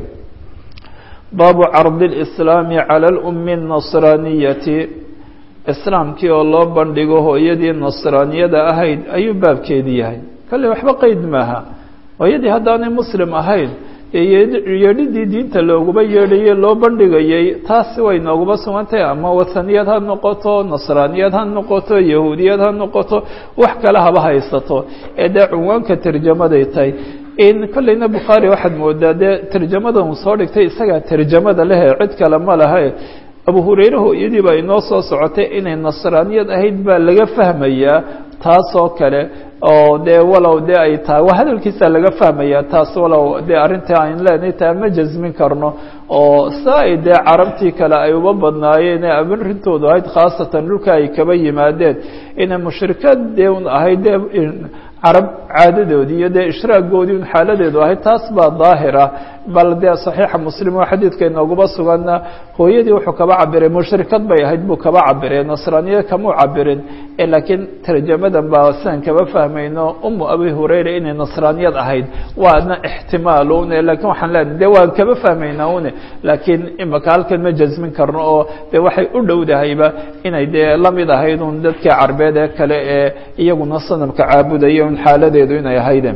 baabu cardi اlislaami cala اlumi الnasraaniyati islaamkii oo loo bandhigo hooyadii nasraaniyada ahayd ayuu baabkeedii yahay kale waxba qeyd maaha hooyadii haddaanay muslim ahayn yeedhidii diinta looguba yeedhayey loo bandhigayey taasi way nooguba sugantahay ama wathaniyad ha noqoto nasraaniyad ha noqoto yahuudiyad ha noqoto wax kale haba haysato ee dee cunwaanka tarjamaday tahay in kolleyna bukhaari waxaad moodaa dee tarjamadan uu soo dhigtay isagaa tarjamada lehe cid kale ma lahe abu hurayre hooyadii baa inoo soo socotay inay nasraaniyad ahayd baa laga fahmayaa taasoo kale oo dee walow dee ay tahay waa hadalkiisa laga fahmaya taas walow dee arrintai ayn leenahay taa ma jasmin karno oo saa ay dee carabtii kale ay uba badnaayeen ee amarintoodu ahayd khaasatan dhulka ay kaba yimaadeen inay mushrikaad dee un ahayd dee carab caadadoodii iyo dee ishraagoodii un xaaladeedu ahayd taas baa daahira bal dee saxiixa muslim oo xadiidka inooguba suganna hooyadii wuxuu kaba cabiray mushrikad bay ahayd buu kaba cabiray nasraaniya kamuu cabirin laakiin tarjamadan baa sidan kaba fahmayno umu abi hurayra inay nasraaniyad ahayd waana ixtimaal une lakin waxaan leenahay de waan kaba fahmaynaa une laakiin imaka halkan ma jasmin karno oo de waxay u dhowdahayba inay dee lamid ahayd un dadkii carbeed ee kale ee iyaguna sanamka caabudaya un xaaladeedu inay ahayde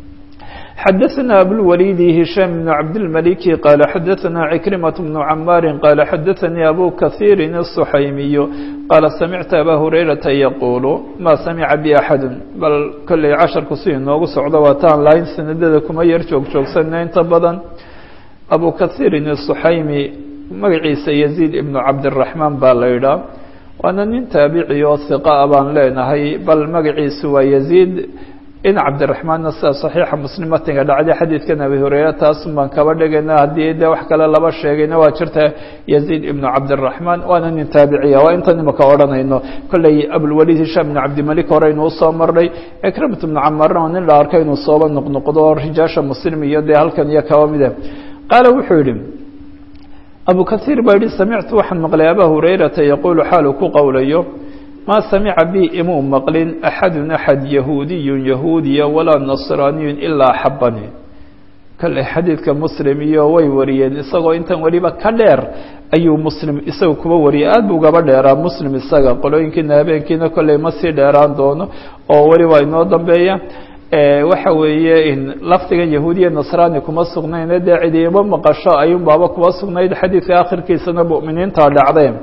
xdثna abوlwليd هiشhام بن cabdالملك qال xdثna عكرمة بن عmاr qال xdثnي أbو kaثيr الصحaymiي qال سمعت أbا هurayرaةa yquل ma samca b أحad bal kolley casharku si inoogu socdo waa taan lahayn sanadada kuma yar joog joogsana inta badan abu kaثيirin الصحaymi magaciisa يزيد iبن cabdالرaحmaan baa la idhaa waana nin taabici oo ثiqa baan leenahay bal magaciisu waa يزيد in cabdiraxmaanna sida saxiixa muslim matinga dhacday xadiidkan abi hureyre taasun baan kaba dhigayna haddii dee wax kale laba sheegayna waa jirta yaziid ibnu cabdiraxmaan waana nin taabiciya waa intan imaka odhanayno kolley abulwaliid hishaam ibnu cabdimalik hore inuu usoo marnay ikrimat ibnu camarna oo nin la arka inuu sooba noqnoqdo rijaasha muslim iyo dee halkan iyo kaba mida qaala wuxuu yidhi abu kasiir baa yihi samictu waxaan maqlay abaa hurayrata yaquulu xaaluu ku qowlayo maa samica bi imuu maqlin axadun axad yahuudiyun yahuudiya walaa nasraaniyun ilaa axabani kale xadiidka muslim iyo way wariyeen isagoo intan weliba ka dheer ayuu muslim isaga kuba wariyay aad buu gaba dheeraa muslim isaga qolooyinkiina habeenkiina kolley ma sii dheeraan doono oo weli waa inoo dambeeya waxa weeye lafdigan yahuudiya nasraani kuma sugnayne dee cidiimo maqasho ayuun baaba kuma sugnayd xadiidka akhirkiisana mu'miniinta dhacdeen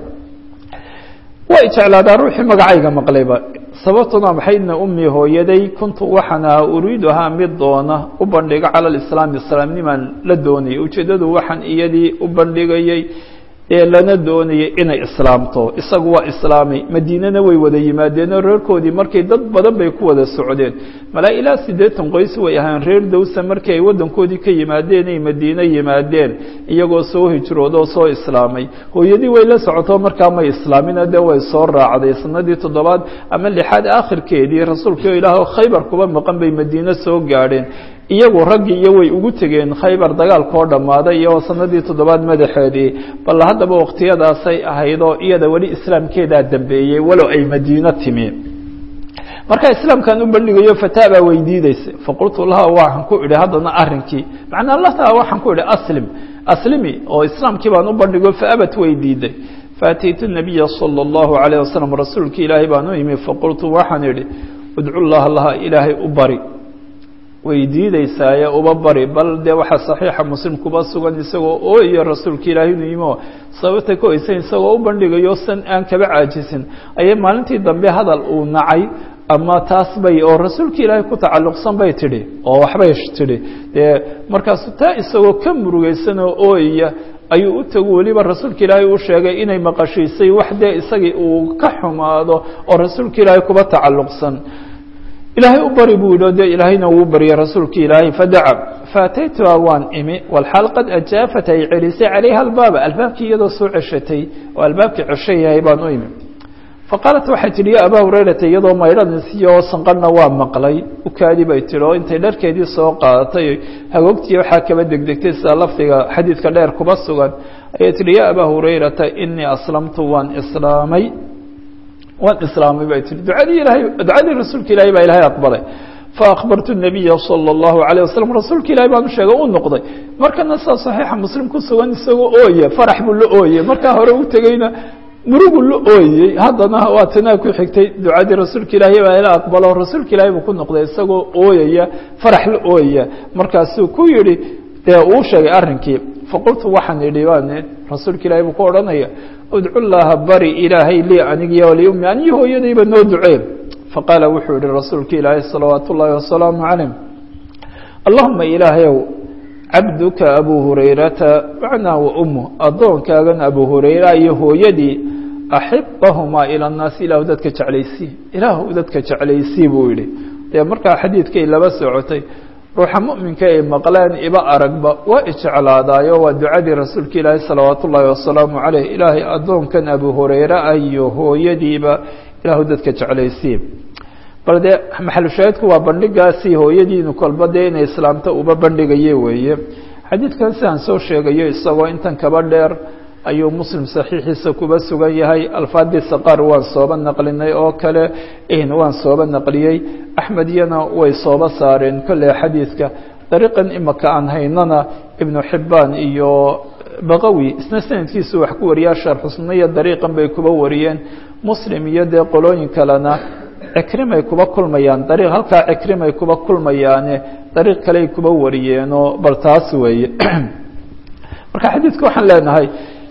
way jeclaadaa ruuxii magacayga maqlayba sababtuna maxaydna ummi hooyaday kuntu waxaan ahaa uriiduhaa mid doona u bandhigo cala lislaami islaamnimaan la doonayay ujeeddadu waxaan iyadii u bandhigayay ee lana doonayay inay islaamto isagu waa islaamay madiinana way wada yimaadeenoo reerkoodii markay dad badan bay ku wada socdeen malaa ilaa siddeetan qoys way ahaan reer dawsa markii ay waddankoodii ka yimaadeen ay madiine yimaadeen iyagoo soo hijroodoo soo islaamay hooyadii way la socoto markaa may islaamina dee way soo raacday sanadii toddobaad ama lixaad aakhirkeedii rasuulkii ilaah khaybar kuba maqan bay madiine soo gaadheen iyagu raggii iyo way ugu tegeen khaybar dagaalkoo dhammaaday iyo sanadii toddobaad madaxeedii bal haddaba wakhtiyadaasay ahaydoo iyada weli islaamkeedaa dambeeyey walow ay madiino timi markaa islaamkan u bandhigayo fataa baa weydiideysay faqultu laha waxaan ku idhi haddana arrinkii macnaa lataa waxaan ku idhi aslim aslimi oo islaamkii baan u bandhigo faabat way diiday faataytu nabiya sala allahu calayh wasalam rasuulkii ilaahay baan u yimi faqultu waxaan idhi udcu llaha laha ilaahay u bari way diideysaaye uba bari bal dee waxaa saxiixa muslim kuba sugan isagoo ooyo rasuulka ilaahay inuu yimo sababta ka oysan isagoo u bandhigayo san aan kaba caajisin ayay maalintii dambe hadal uu nacay ama taas bay oo rasuulka ilaahay ku tacalluqsan bay tidhi oo waxbay tidhi dee markaasu taa isagoo ka murugaysan oo ooyaya ayuu u tagu weliba rasuulka ilaahay uu sheegay inay maqashiisay wax dee isagii uu ka xumaado oo rasuulka ilaahay kuba tacalluqsan ilaahay u bari buu yidhi dee ilaahayna wuu baryay rasuulki ilaahay fadaca faataytuha waan imi walxaal qad ajaafat ay celisay calayha albaaba albaabkii iyadoo soo ceshatay oo albaabkii cesho yahay baan u imi faqaalat waxay tidhi ya abaa hurayrata iyadoo maydhanisiyo sanqarhna waa maqlay ukaadi bay tidhi oo intay dharkeedii soo qaadatay hagoogtii waxaa kaba degdegtay sida lafdiga xadiidka dheer kuba sugan ayay tidhi ya abaa hurayrata inii aslamtu waan islaamay waan islaamay bay tii duadii ilahay ducadii rasuulka ilahay baa ilahay aqbalay faakbartu nabiya salى اllahu عalيه wasalam rasuulka ilahay baan u sheegay u noqday markana saa صaxiixa muslim ku sugan isagoo ooye farax buu la ooyey markaa hore u tegeyna murugu la ooyey haddana waa tanaa ku xigtay ducadii rasuulka ilaahay baa ila aqbalo rasuulka ilahay buu ku noqday isagoo ooyaya farax la ooyaya markaasuu ku yihi dee uu sheegay arrinkii faqultu waxaan idhi waan rasuulka ilahay buu ku odhanaya udcu llaha bari ilaahay lii anigiyo waliummi aniyo hooyadayba noo ducee faqaala wuxuu yihi rasuulka ilaahay salawaat ullaahi wasalaamu calayh allahuma ilaahayow cabduka abuu hurayrata macnaa wa ummu addoonkaagan abuu hurayra iyo hooyadii axibahumaa ila annaasi ilaahu dadka jeclaysii ilaahu dadka jeclaysii buu yihi dee markaa xadiidkay laba socotay ruuxa muminka ay maqleen iba aragba waa ijeclaadaayo waa ducadii rasuulka ilaahi salawaat ullaahi wasalaamu caleyh ilaahay addoonkan abu hurayre ah iyo hooyadiiba ilaahu dadka jeclaysii bal dee maxalushaahidku waa bandhigaasi hooyadiinu kolba dee inay islaamta uba bandhigaye weeye xadiidkan sidaan soo sheegayo isagoo intan kaba dheer ayuu muslim saxiixiisa kuba sugan yahay alfaadiisa qaar waan sooba naqlinay oo kale waan sooba naqliyey axmediyana way sooba saareen kolley xadiidka dariiqan imaka aan haynana ibnu xibbaan iyo baqawi isna sanadkiisu wax ku wariyaa sharxusnaiyo dariiqan bay kuba wariyeen muslim iyo dee qolooyin kalena cikrimay kuba kulmayaan dariiq halkaa cikrimay kuba kulmayaane dariiq kaley kuba wariyeenoo bal taas weeye marka xadiidka waxaan leenahay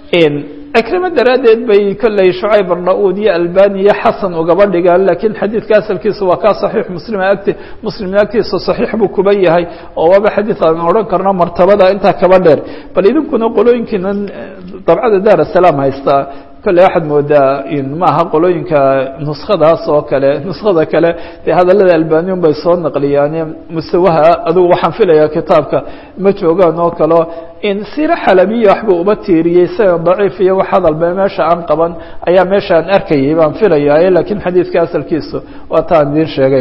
cikrimo daraaddeed bay kolley shucayb arna-uud iyo albani iyo xasan ugaba dhigaan laakiin xadiidka asalkiisa waa kaa saxiix muslima agti muslimna agtiisa saxiix buu kuba yahay oo waaba xadiid aan odhan karno martabada intaa kaba dheer bal idinkuna qolooyinkiina dabcada daar asalaam haystaa kolley waxaad moodaa maaha qolooyinka nuskadaas oo kale nuskada kale dee hadallada albaniun bay soo naqliyaane mustawaha adigu waxaan filayaa kitaabka ma joogaan oo kaleo in sira xalabiya waxbuu uba tiiriyey isaga daciif iyo wax hadalba meesha aan qaban ayaa meesha aan arkayay baan filayaa lakiin xadiidka asalkiisu waa taan idiin sheegay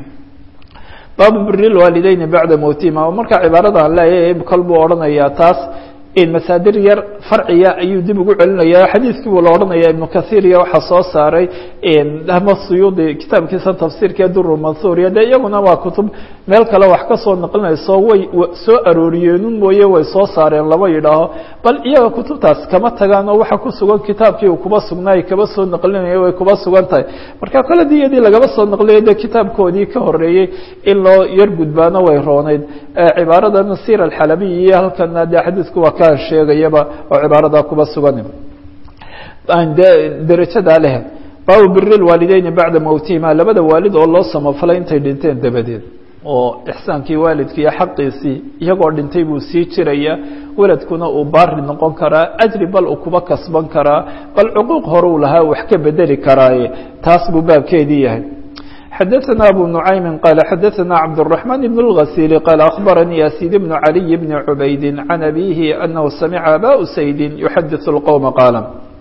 baabu biri lwaalideyni bacda mowtihima markaa cibaarada aan leeyahay kol buu odhanayaa taas masaadir yar farciya ayuu dib ugu celinaya xadiidkii buu la odhanaya ibnu kahiir iyo waxaa soo saaray ama suyuudi kitaabkiisa tafsiirka duru manhuuriya dee iyaguna waa kutub meel kale wax ka soo naqlinayso way soo arooriyeenun mooye way soo saareen lama yidhaaho bal iyaga kutubtaas kama tagaan oo waxa ku sugan kitaabkii uu kuba sugnaay kaba soo naqlinaya way kuba sugan tahay marka kole diyadii lagaba soo naqliyay dee kitaabkoodii ka horeeyey in loo yar gudbaano way rooneyd cibaarada nasir alxalabiy iyo halkana dee xadiidku waa ka sheegayaba oo cibaarada kuba sugan de derajadaa leh baabu biri lwaalideyni bacda mowtihima labada waalid oo loo samafalay intay dhinteen dabadeed oo ixsaankii waalidkiiyo xaqiisii iyagoo dhintay buu sii jiraya weladkuna uu baari noqon karaa ajri bal uu kuba kasban karaa bal cuquuq hore uu lahaa wax ka bedeli karaaye taas buu baabkeedii yahay xadaثna abu نuعaymi qال xadaثna cabdالرحمن بن الغسيل qال أخbarnي يسيد بن علي بن عbayd عن أbيه أنه samca abا سayd يحadiث الqوم qاaل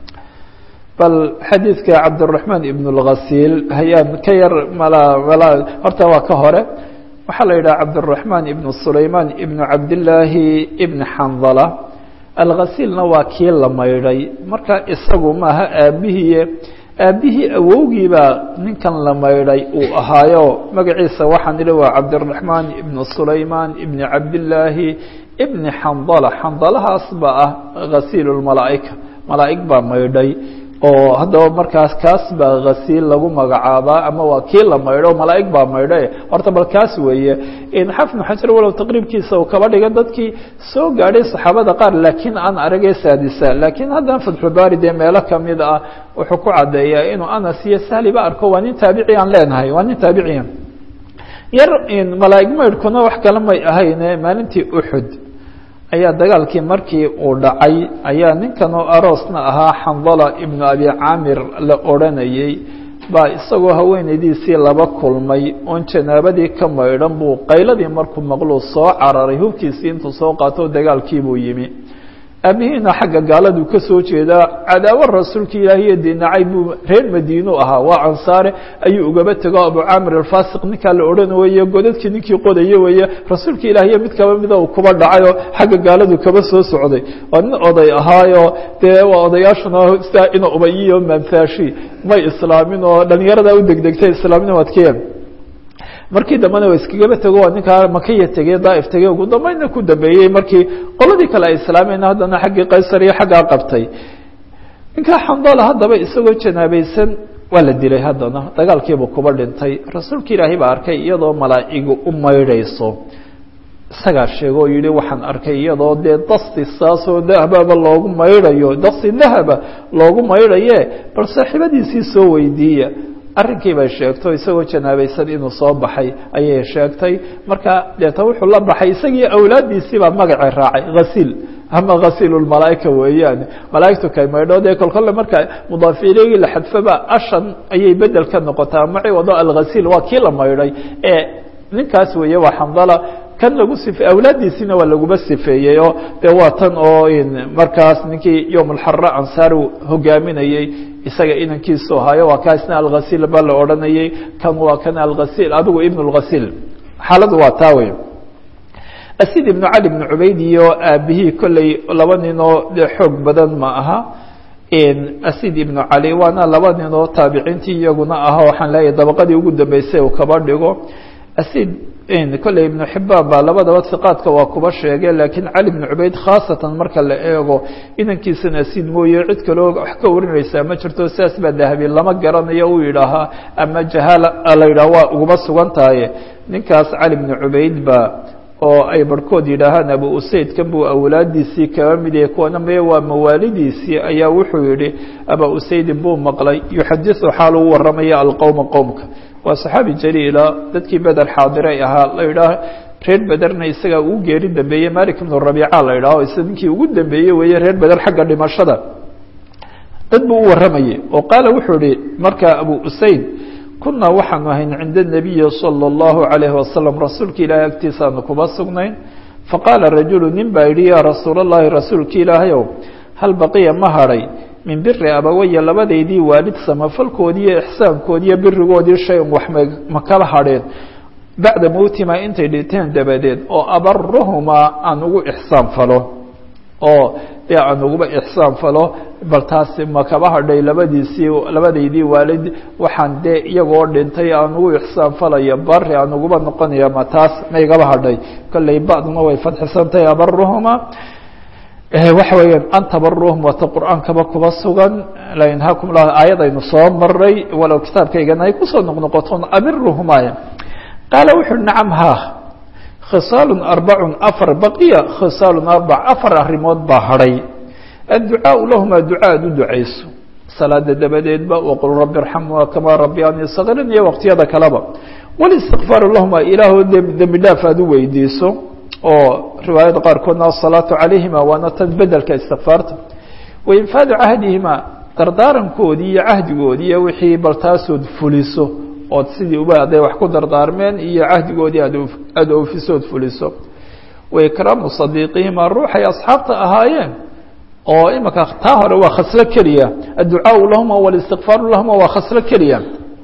bal xadiidka cabdالرحمن بن الغسيل hayaan ka yar mal horta waa ka hore waxaa la yidhaha cabdالرحمن بن سulayman بن cabdاللaahi بن xanظلة alغasيilna waa kii la maydhay marka isagu maaha aabihiye aabbihii awowgiibaa ninkan la maydhay uu ahaayo magaciisa waxaan idhi waa cabdiraxmaan ibnu sulaymaan ibni cabdillaahi ibni xandala xandalahaas baa ah ghasiil lmalaa'ika malaa'ig baa maydhay oo haddaba markaas kaas baa ghasiil lagu magacaabaa ama waa kii la maydho malaa'ig baa maydhay horta bal kaas weeye xafnu xajar walow taqriibkiisa uu kaba dhiga dadkii soo gaadhay saxaabada qaar laakiin aan aragee saadisa laakiin haddana fatxubaari dee meelo kamid ah wuxuu ku caddeeyaa inuu anas iyo sahliba arko waa nin taabici aan leenahay waa nin taabiciya yar malaa'ig maydhkuna wax kale may ahayne maalintii uxud ayaa dagaalkii markii uu dhacay ayaa ninkan oo aroosna ahaa xandala ibnu abi caamir la odranayey baa isagoo haweenaydiisii laba kulmay oon janaabadii ka maydhan buu qayladii markuu maqluu soo cararay hubkiisii intuu soo qaato dagaalkiibuu yimi aabihiina xagga gaaladuu ka soo jeedaa cadaawo rasuulka ilaahiyo dinacay buu reer madiinu ahaa waa ansaare ayuu ugaba tego abu caamir alfasiq ninkaa la odhan weeye godadkii ninkii qodaye weeye rasuulka ilaahiyo mid kaba mida uu kuba dhacayoo xagga gaaladu kaba soo socday waa nin oday ahaayo dee waa odayaashuna sidaa ina ubayiyo manfaashi may islaamin oo dhalinyarada u degdegtay islaamnimadkee markii dambena waa iskagaba tego waa ninkaa makaya tegey daaif tegey ugu dambeynna ku dambeeyey markii qoladii kale ay islaameen haddana xaggii qaysar iyo xaggaa qabtay ninkaa xandala haddaba isagoo janaabaysan waa la dilay haddana dagaalkiibu kuba dhintay rasuulka ilaahay baa arkay iyadoo malaa'igu u maydhayso isagaa sheego oo yihi waxaan arkay iyadoo dee dasti saasoo dahababa loogu maydhayo dasti dahaba loogu maydhaye bal saaxiibadiisii soo weydiiya arrinkii bay sheegto isagoo janaabaysan inuu soo baxay ayay sheegtay marka deeta wuxuu la baxay isagii awlaaddiisii baa magacay raacay hasiil ama hasiil lmalaaika weeyaane malaaigtu kay maydho dee kolkolle marka mudaafiileygi la xadfaba ashan ayay bedel ka noqotaa maci wado alghasiil waa kii la maydhay ee ninkaas weeye waa xandala kan lagu sife awlaaddiisiina waa laguba sifeeyey oo dee waa tan oo markaas ninkii yowm alxara ansaar hogaaminayey isaga inankiisu ahaayo waa kaasna alghasiil baa la odhanayey kan waa kan alghasiil adigu ibn اlghasiil xaaladu waa taa wey asid ibnu cali ibnu cubayd iyo aabihii kolley laba ninoo dee xoog badan ma aha asid ibnu cali waana laba ninoo taabiciintii iyaguna aha waxaan leeyahay dabaqadii ugu dambeysay uu kaba dhigo asid kolley ibnu xibaan baa labadaba hiqaadka waa kuba sheege laakiin cali bnu cubayd khaasatan marka la eego inankiisana asid mooye cid kaloo wax ka warinaysaa ma jirto sidaas baa dahabi lama garanayo uu yidhaahaa ama jahaala la yidhaha waa uguma sugan tahay ninkaas cali bnu cubayd ba oo ay barhkood yidhaahaan abu usaydkan buu awlaadiisii kaba mid yahay kuwana mee waa mawaalidiisii ayaa wuxuu yihi aba usaydin buu maqlay yuxadiثu xaal uu waramaya alqowma qowmka waa saxaabi jaliila dadkii beder xaadiray ahaa la yidhaah reer bederna isagaa ugu geeri dambeeyey malik ibnu rabiica la yidhaho isa ninkii ugu dambeeyey weeye reer beder xagga dhimashada dad buu u warramayay oo qaala wuxuu ihi markaa abu usayd kunaa waxaanu ahayn cinda nabiyi salى اllahu alayhi wasalam rasuulka ilaahay agtiisaanu kuba sugnayn faqaala rajulu nin baa yidhi yaa rasuul اllahi rasuulka ilaahayow hal baqiya ma hadhay min biri abawaya labadaydii waalid samafalkoodii iyo ixsaankoodiiyo birigoodii shay-un wax ma kala hadheen bacda mowtimaa intay dhinteen dabadeed oo abaruhumaa aan ugu ixsaan falo oo dee aan uguba ixsaan falo bal taasi ma kaba hadhay labadiisii labadaydii waalid waxaan dee iyagoo dhintay aan ugu ixsaan falaya bari aan uguba noqonaya ma taas ma igaba hadhay kolley bacduna way fadxisantahay abaruhumaa waxa weeyaan an tabaruhum wata qur-aankaba kuba sugan lainhaakum lah aayadaynu soo maray walow kitaabkaygana ay kusoo noqnoqoton abiruhumaya qaala wuxu uhi nacam ha khisaalun arbacun afar baqiya khisaalun arbac afar arrimood baa hadhay adducaau lahumaa duca ad u ducayso salaada dabadeedba waqul rabbi irxamhumaa kamaa rabbiyaanii sagiran iyo waqtiyada kaleba walistikfaaru lahumaa ilaahoo dembi dhaaf aad u weydiiso oo riwaayada qaarkoodna asalaatu calayhima waana tan bedelka istikfaarta wainfaadu cahdihima dardaarankoodii iyo cahdigoodii iyo wixii bal taasood fuliso ood sidii uba hadday wax ku dardaarmeen iyo cahdigoodii aada oofisood fuliso waikraamu sadiiqihima ruuxay asxaabta ahaayeen oo imika taa hore waa khaslo keliya adducaau lahuma walistikfaaru lahuma waa khaslo keliya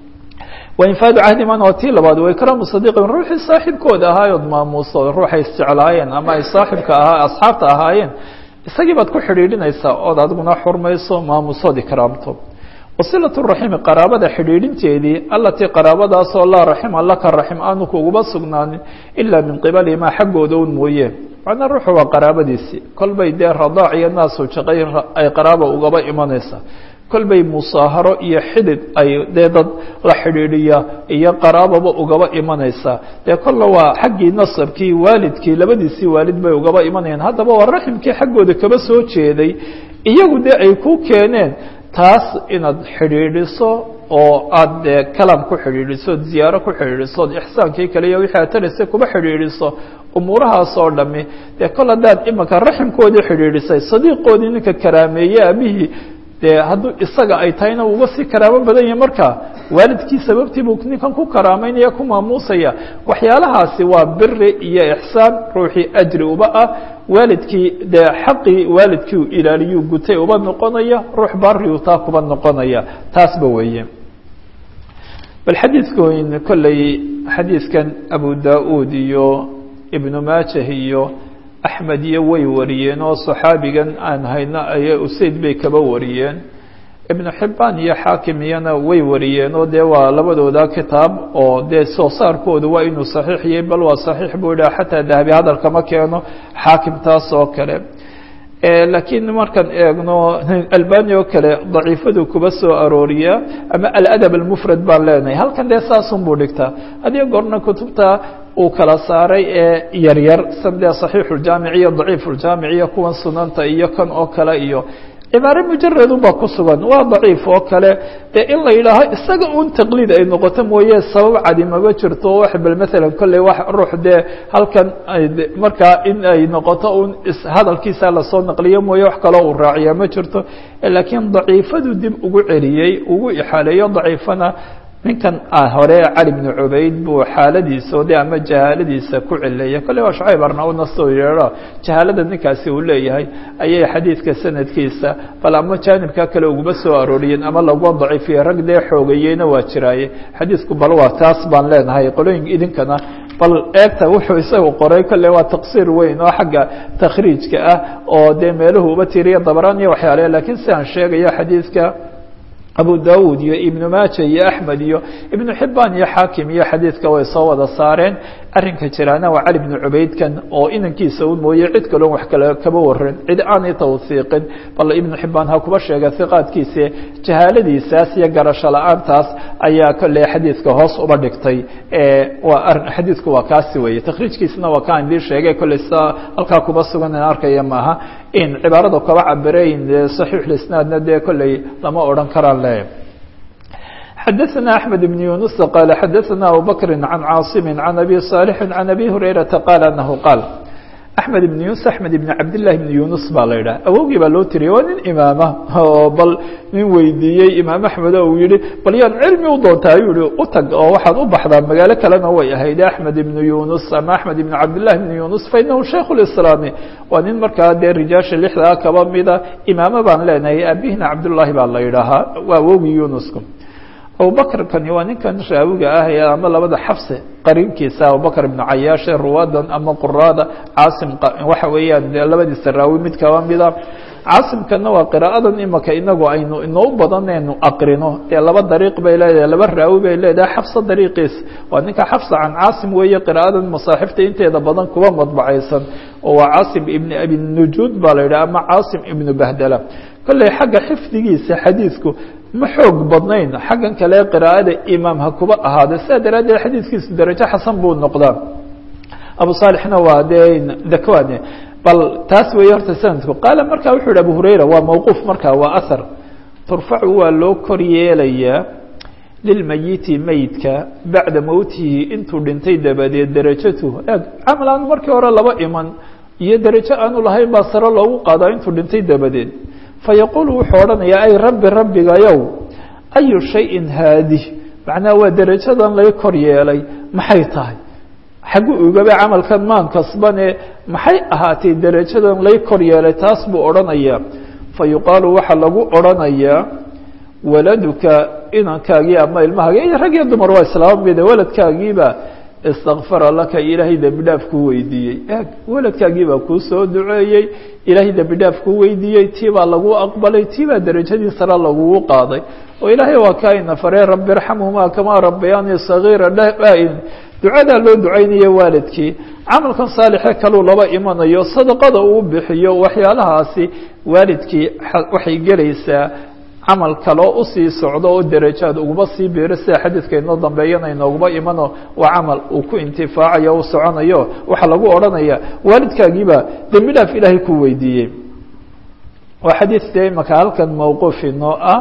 wainfaadu cahdiman waa tii labaad waikraamu sadiiqihim ruuxii saaxiibkooda ahaayood maamuuso ruuxay isjeclaayeen ama ay saaxibka ahaa asxaabta ahaayeen isagii baad ku xidhiidhinaysaa ood adiguna xurmayso maamuusood ikraamto wasilaة الraximi qaraabada xidhiidhinteedii alatii qaraabadaasoo laa raxima laka raxim aanu kuguba sugnaanin ilaa min qibalihimaa xaggooda un mooye macnaa ruuxu waa qaraabadiisii kolbay dee radaac iyo naasu jaqay ay qaraaba ugaba imanaysaa kolbay musaaharo iyo xidid ay dee dad la xidhiidhiya iyo qaraababa ugaba imanaysaa dee kolla waa xaggii nasabkii waalidkii labadiisii waalid bay ugaba imanayaan haddaba waa raximkii xaggooda kaba soo jeeday iyagu dee ay ku keeneen taas inaad xidhiidhiso oo aada dee kalam ku xidhiidhiso od ziyaaro ku xidhiidhiso od ixsaankii kale iyo wixii aad taraysa kuba xidhiidhiso umuurahaas oo dhami dee kol haddaad imanka raximkoodii xidhiidhisay sadiiqoodii ninka karaameeye abihii dee hadduu isaga ay tahayna uga sii karaamo badan yahay marka waalidkii sababtii buu ninkan ku karaameynaya ku maamuusaya waxyaalahaasi waa biri iyo ixsaan ruuxii ajri uba ah waalidkii dee xaqii waalidkii u ilaaliyuu gutay uba noqonaya ruux bariu taa kuba noqonaya taasba weeye bal xadiidkoyn kolley xadiidkan abu da-uud iyo ibnu maajah iyo axmed iyo way wariyeen oo saxaabigan aan hayno ay usayd bay kaba wariyeen ibnu xibbaan iyo xaakim iyana way wariyeen oo dee waa labadooda kitaab oo dee soo saarkoodu waa inuu saxiix yahay bal waa saxiix buu idhaha xataa dahabi hadalkama keeno xaakim taas oo kale laakiin markaan eegno albani oo kale daciifadu kuba soo arooriya ama aladab almufrad baan leenahay halkan dee saasun buu dhigtaa adiga goorna kutubta uu kala saaray ee yaryar sandee saxiixuljaamic iyo daciifuljaamic iyo kuwan sunanta iyo kan oo kale iyo cibaare mujaradun baa ku sugan waa daciif oo kale dee in la yidhaaho isaga un taqliid ay noqoto mooye sabab cadi maba jirto wax bal maalan kolley wax ruux dee halkan markaa in ay noqoto un hadalkiisa lasoo naqliyo mooye wax kaloo uu raaciya ma jirto laakiin daciifadu dib ugu celiyey ugu ixaaleeyo daciifana ninkan hore cali bnu cubayd buu xaaladiisa o de ama jahaaladiisa ku cileeya kolley waa shacayb arnauna soo yeedho jahaalada ninkaasi uu leeyahay ayay xadiidka sanadkiisa bal ama jaanibka kale uguma soo arooriyeen ama lagua daciifiye rag dee xoogayeyna waa jiraaye xadiidku bal waa taas baan leenahay qolooyin idinkana bal eegta wuxuu isagu qoray kolley waa taqsiir weyn oo xagga takhriijka ah oo dee meeluhu uba tiriya dabraan iyo waxyaale lakiin si aan sheegayo xadiidka abu dawud iyo ibnu maaja iyo axmed iyo ibnu xibaan iyo xaakim iyo xadiidka way soo wada saareen arrinka jiraana waa cali bnu cubaydkan oo inankiisa u mooye cid kaloon wax kale kaba warin cid aanay tawsiiqin bal ibnu xibaan ha kuba sheega hiqaadkiise jahaaladiisaas iyo garasho la-aantaas ayaa kolley xadiidka hoos uba dhigtay waa xadiidku waa kaasi weeye takhriijkiisna waa kaan idin sheegay kolley sa halkaa kuba sugan in arkaya maaha in cibaarada kaba cabirayn saxiixulisnaadna dee kolley lama odhan karaan le xadaثna أحmed بن yuنuس qال xadaثna abu bkri عan cاaصm عan abi صاalح عan abi هurayraةa qال أنahu qاal axmed ibn yunus axmed ibn cabdillahi ibn yunus baa la yidhaha awowgii baa loo tiriyay waa nin imaama oo bal nin weydiiyey imaam axmed o uu yihi bal yaan cilmi u doontaa ayuu yihi utag oo waxaad u baxdaa magaalo kalena way ahayd axmed ibn yunus ama axmed ibn cabdillahi ibn yunus fa inahu shaykh lislaami waa nin markaa dee rijaasha lixdaa kaba mida imaamo baan leenahay aabihina cabdullahi baa la yidhaahaa waa awowgii yunuska abubakr kani waa ninkan raawiga ah ee ama labada xafse qariinkiisa abubakr ibnu cayaashe ruwadan ama quraada caasim waxa weeyaan labadiisa raawi mid kaba mida caasimkana waa qiraaءadan imaka inagu aynu inoo badanaynu aqrino ee laba dariiq bay leedahay laba raawi bay leedahay xafsa dariiqiis waa ninka xafsa can caasim weeye qiraaءadan masaaxifta inteeda badan kuba madbacaysan oo waa caasim ibn abi nujuud baa la yidhah ama caasim ibnu bahdala kolley xagga xifdigiisa xadiidku ma xoog badnayn xaggan kale qiraaءada imaam ha kuba ahaada sidaa daraaddeed xadiidkiisu darajo xasan buu noqdaa abu saalixna waa dee dakwane bal taas weeye horta sanadku qaala marka wuxuu yihi abu hurayra waa mawquuf marka waa ahar turfacu waa loo kor yeelayaa lilmayiti meydka bacda mowtihi intuu dhintay dabadeed derajatuhu eeg camal aanu markii hore laba iman iyo derajo aanu lahayn baa sare loogu qaadaa intuu dhintay dabadeed fayaquulu wuxuu odhanayaa ay rabbi rabbigayow ayu shayin haadi macnaha waa derajadan lay kor yeelay maxay tahay xaggu ugaba camalkan maan kasbane maxay ahaatay derajadan lay kor yeelay taas buu odhanayaa fa yuqaalu waxaa lagu odhanayaa waladuka inankaagii ama ilmahaaga iyo rag iyo dumar waa islaama mida waladkaagiiba istakfara laka ilaahay dembi dhaaf kuu weydiiyey eeg waladkaagii baa kuu soo duceeyey ilaahay dembi dhaaf kuu weydiiyey tii baa lagu aqbalay tii baa derajadii sare lagugu qaaday oo ilaahay waa kaa ina faree rabbi irxamhumaa kamaa rabbayaanii sagiira dha-in ducadaa loo ducaynaya waalidkii camalkan saalixe kaluu laba imanayo sadaqada uu bixiyo waxyaalahaasi waalidkii waxay gelaysaa camal kaloo usii socdo oo derajaad uguma sii biiro sida xadiidka inoo dambeeyana inooguma imano waa camal uu ku intifaacayo u soconayo waxaa lagu odhanaya waalidkaagiibaa dembi dhaaf ilaahay ku weydiiyey waa xadiid dee imaka halkan mawquuf inoo ah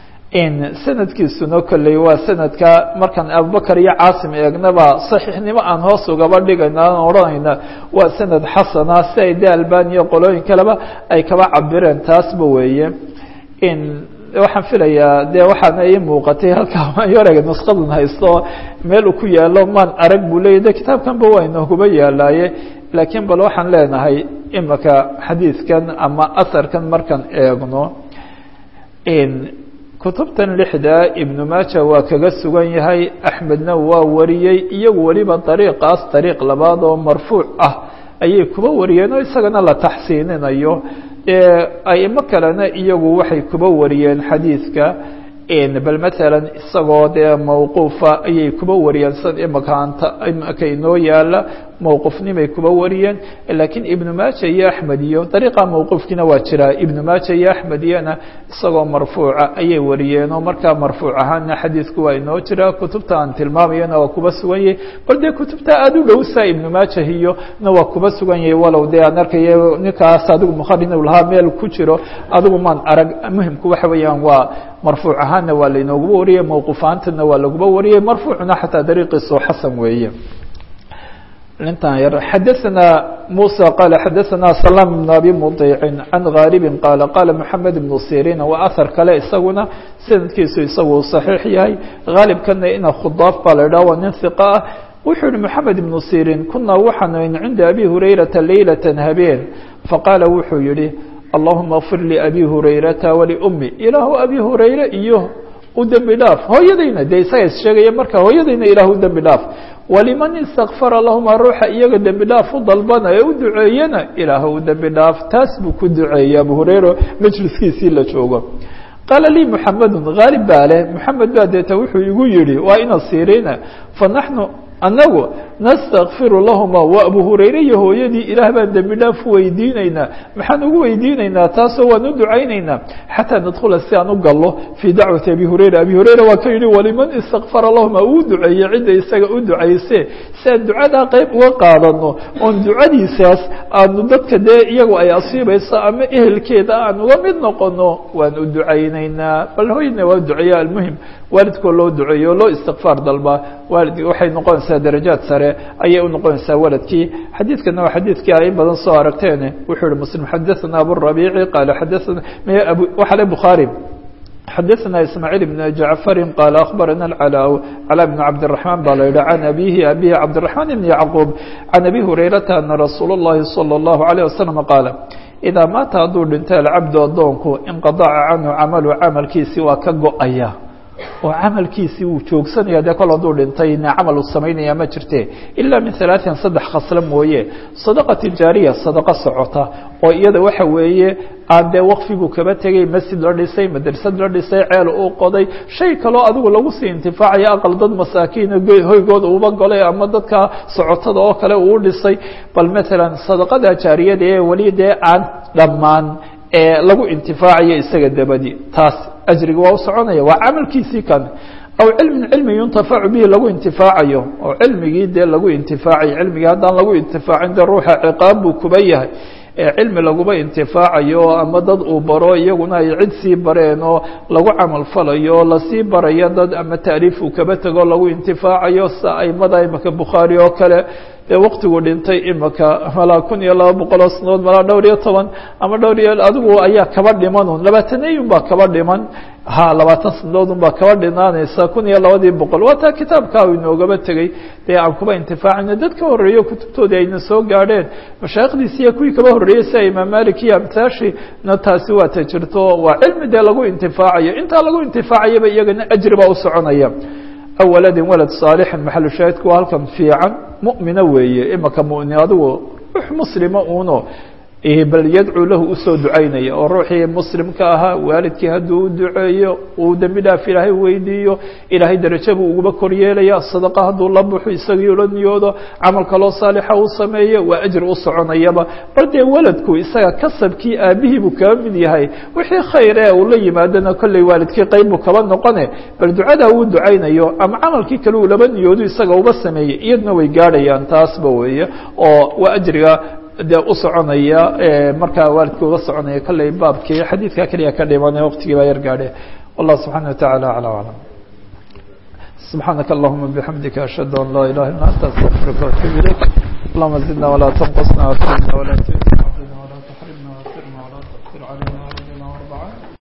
in sanadkiisuna kolley waa sanadka markaan abubakar iyo caasim eegnaba saxiixnimo aan hoos ugaba dhigayna aan odhanayna waa sanad xasana si ay de albaniya qolooyin kaleba ay kaba cabireen taasba weeye in waxaan filayaa de waxaana ii muuqatay halkaa mayorega nuskadan haysto meel uu ku yaalo maan arag buu leeyay de kitaabkanba waa inooguba yaalaaye laakiin bal waxaan leenahay imaka xadiidkan ama asarkan markaan eegno kutubtan lixda ibnu maaja waa kaga sugan yahay axmedna waa wariyey iyagu weliba dariiqaas dariiq labaad oo marfuuc ah ayay kuba wariyeen oo isagana la taxsiininayo aimo kalena iyagu waxay kuba wariyeen xadiidka bal matalan isagoo dee mawquufa ayay kuba wariyeen sad imaka anta imaka inoo yaala mawqufnimay kuba wariyeen laakiin ibnu maaja iyo axmed iyo dariiqa mawquufkiina waa jiraa ibnu maaja iyo axmed iyana isagoo marfuuca ayay wariyeen oo markaa marfuuc ahaana xadiidku waa inoo jiraa kutubta aan tilmaamayana waa kuba sugan yahay bal dee kutubta aada u dhowsaa ibnu maaja iyo na waa kuba sugan yahay walow dee aan arkayo ninkaas adigu mukhari inuu lahaa meel ku jiro adigu maan arag muhimku waxa weeyaan waa marfuuc ahaanna waa lainooguba wariyey mawquufaantana waa laguba wariyey marfuucna xataa dariiqiisu xasan weeye intan yar xadaثna muسى qال xadaثna سلام بن abi mطيع عan غاaلب qال qاla محamed بن sirin waa أثar kale isaguna sanadkiisu isagu صaحيix yahay غaalibkana ina khudaaf baa la idhah waa nin ثiqa ah wuxuu yihi محamed بن sirin kunaa waxaan cinda abi hurayraةa laylaة habeen faqaala wuxuu yihi اللaهuma اغfir لأbi hurayrata وlأmi ilaahu abi hurayre iyo u dembi dhaaf hooyadayna dee isaga is sheegaya marka hooyadayna ilah u dembi dhaaf waliman istakfara lahuma ruuxa iyaga dembi dhaaf u dalbana ee u duceeyana ilaah u dembi dhaaf taas buu ku duceeyey abu hurayra majliskiisii la joogo qaala lii muxamedun haalib baa leh moxamed baa deeta wuxuu igu yihi waa ina sirina fanaxnu annagu nastakfiru lahuma wa abu hurayre iyo hooyadii ilaah baan dembi dhaaf weydiinaynaa maxaan ugu weydiinaynaa taasoo waan u ducaynaynaa xataa nadkhula si aan u gallo fii dacwati abi hurayra abi hurayra waa ka yidhi waliman istakfara lahuma uu duceeye cidda isaga u ducayse si aan ducadaa qeyb uga qaadano oon ducadiisaas aanu dadka dee iyagu ay asiibayso ama ehelkeeda aan uga mid noqono waan u ducaynaynaa bal hooyadna waa duceeya almuhim waalidkoo loo duceeyo loo istikfaar dalbaa waalid waxay noqonaysaa noqonaysaa darajaad sare ayay unoqonaysaa waladkii xadiidkana waa xadiidkii ay badan soo aragteen wuxuu yihi muslim xadaثana aburabiici qaala xadaana waxa le bukhaari xadaثna ismaaعيل بن jaعفari qaal aخbarana اclا clا بن cabdiلرaحman ba la yihi can abihi abihi cabdiلرaحman بn yacquub can abi hurayrata ana rasuul الlahi salى الlahu عalيه waslم qaala idaa maata hadduu dhinto alcabdu adoonku inqadaca canhu camalu camalkiisii waa ka go-aya oo camalkiisii wuu joogsanaya dee kol hadduu dhintay ina camal uu samaynaya ma jirte ilaa min halaaثin saddex khaslo mooye sadaqati jaariya sadaqo socota oo iyada waxa weeye aan dee wakfigu kaba tegay masjid la dhisay madrasad la dhisay ceel uu qoday shay kaloo adigu lagu sii intifaacayo aqal dad masaakiina hoygooda uba golay ama dadka socotada oo kale uu dhisay bal matalan sadaqada jaariyada ee weli dee aan dhammaan ee lagu intifaacayo isaga dabadi taas ajriga waa u soconaya waa camalkiisii kan aw cilmin cilmi yuntafacu bihi lagu intifaacayo oo cilmigii dee lagu intifaacayo cilmigii haddaan lagu intifaacin dee ruuxa ciqaab buu kuba yahay ee cilmi laguba intifaacayo ama dad uu baro iyaguna ay cid sii bareen oo lagu camal falayo lasii barayo dad ama taaliif uu kaba tego lagu intifaacayo sa aimada imaka bukhaari oo kale dee waktigu dhintay imaka malaa kun iyo laba boqol oo sanadood malaa dhowr iyo toban ama dhowr iyo adigu ayaa kaba dhiman un labaataneyun baa kaba dhiman ha labaatan sanadood un baa kaba dhinaanaysa kun iyo labadii boqol waa taa kitaabkaa u inoogaba tegey dee aan kuba intifaacina dad ka horreeyo kutubtoodii ayna soo gaadheen mashaaikhdiisi iyo kuwii kaba horreeyey sida imaam malik iyo amtaashi na taasi waa ta jirto waa cilmi dee lagu intifaacayo intaa lagu intifaacayaba iyagana ajri baa u soconaya aw waladin walad saalixin maxalu shaahidku waa halkan fiican mu'mina weeye imaka mu'min adigu ruux muslima uuno bal yadcuu lahu usoo ducaynaya oo ruuxii muslimka ahaa waalidkii hadduu u duceeyo uu dembi dhaaf ilaahay weydiiyo ilaahay darajo buu uguba koryeelaya sadaqa hadduu la buxo isagii ula niyoodo camal kaloo saalixa uu sameeyo waa ajri u soconayaba bal dee waladku isaga kasabkii aabihii buu kaba mid yahay wixii khayr ee uu la yimaadona kolley waalidkii qayb buu kaba noqone bal ducadaa uu ducaynayo ama camalkii kale uu laba niyoodo isaga uba sameeyey iyadna way gaadhayaan taasba weeye oo waa ajriga dee u soconaya markaa waalidka uga soconaya kolley baabkii xadiidka keliya ka dhimane waqtigii baa yar gaadhe wallah subxaana wataعala aclى aclam subxaanaka allahuma bixamdika ashhadu an laa ilaha illa anta astaqfiruka waatuub ilayk allahuma zidna walaa tanqusna wafidna walaa tuina wala tuxrimna wasirna walaa taqfir calayna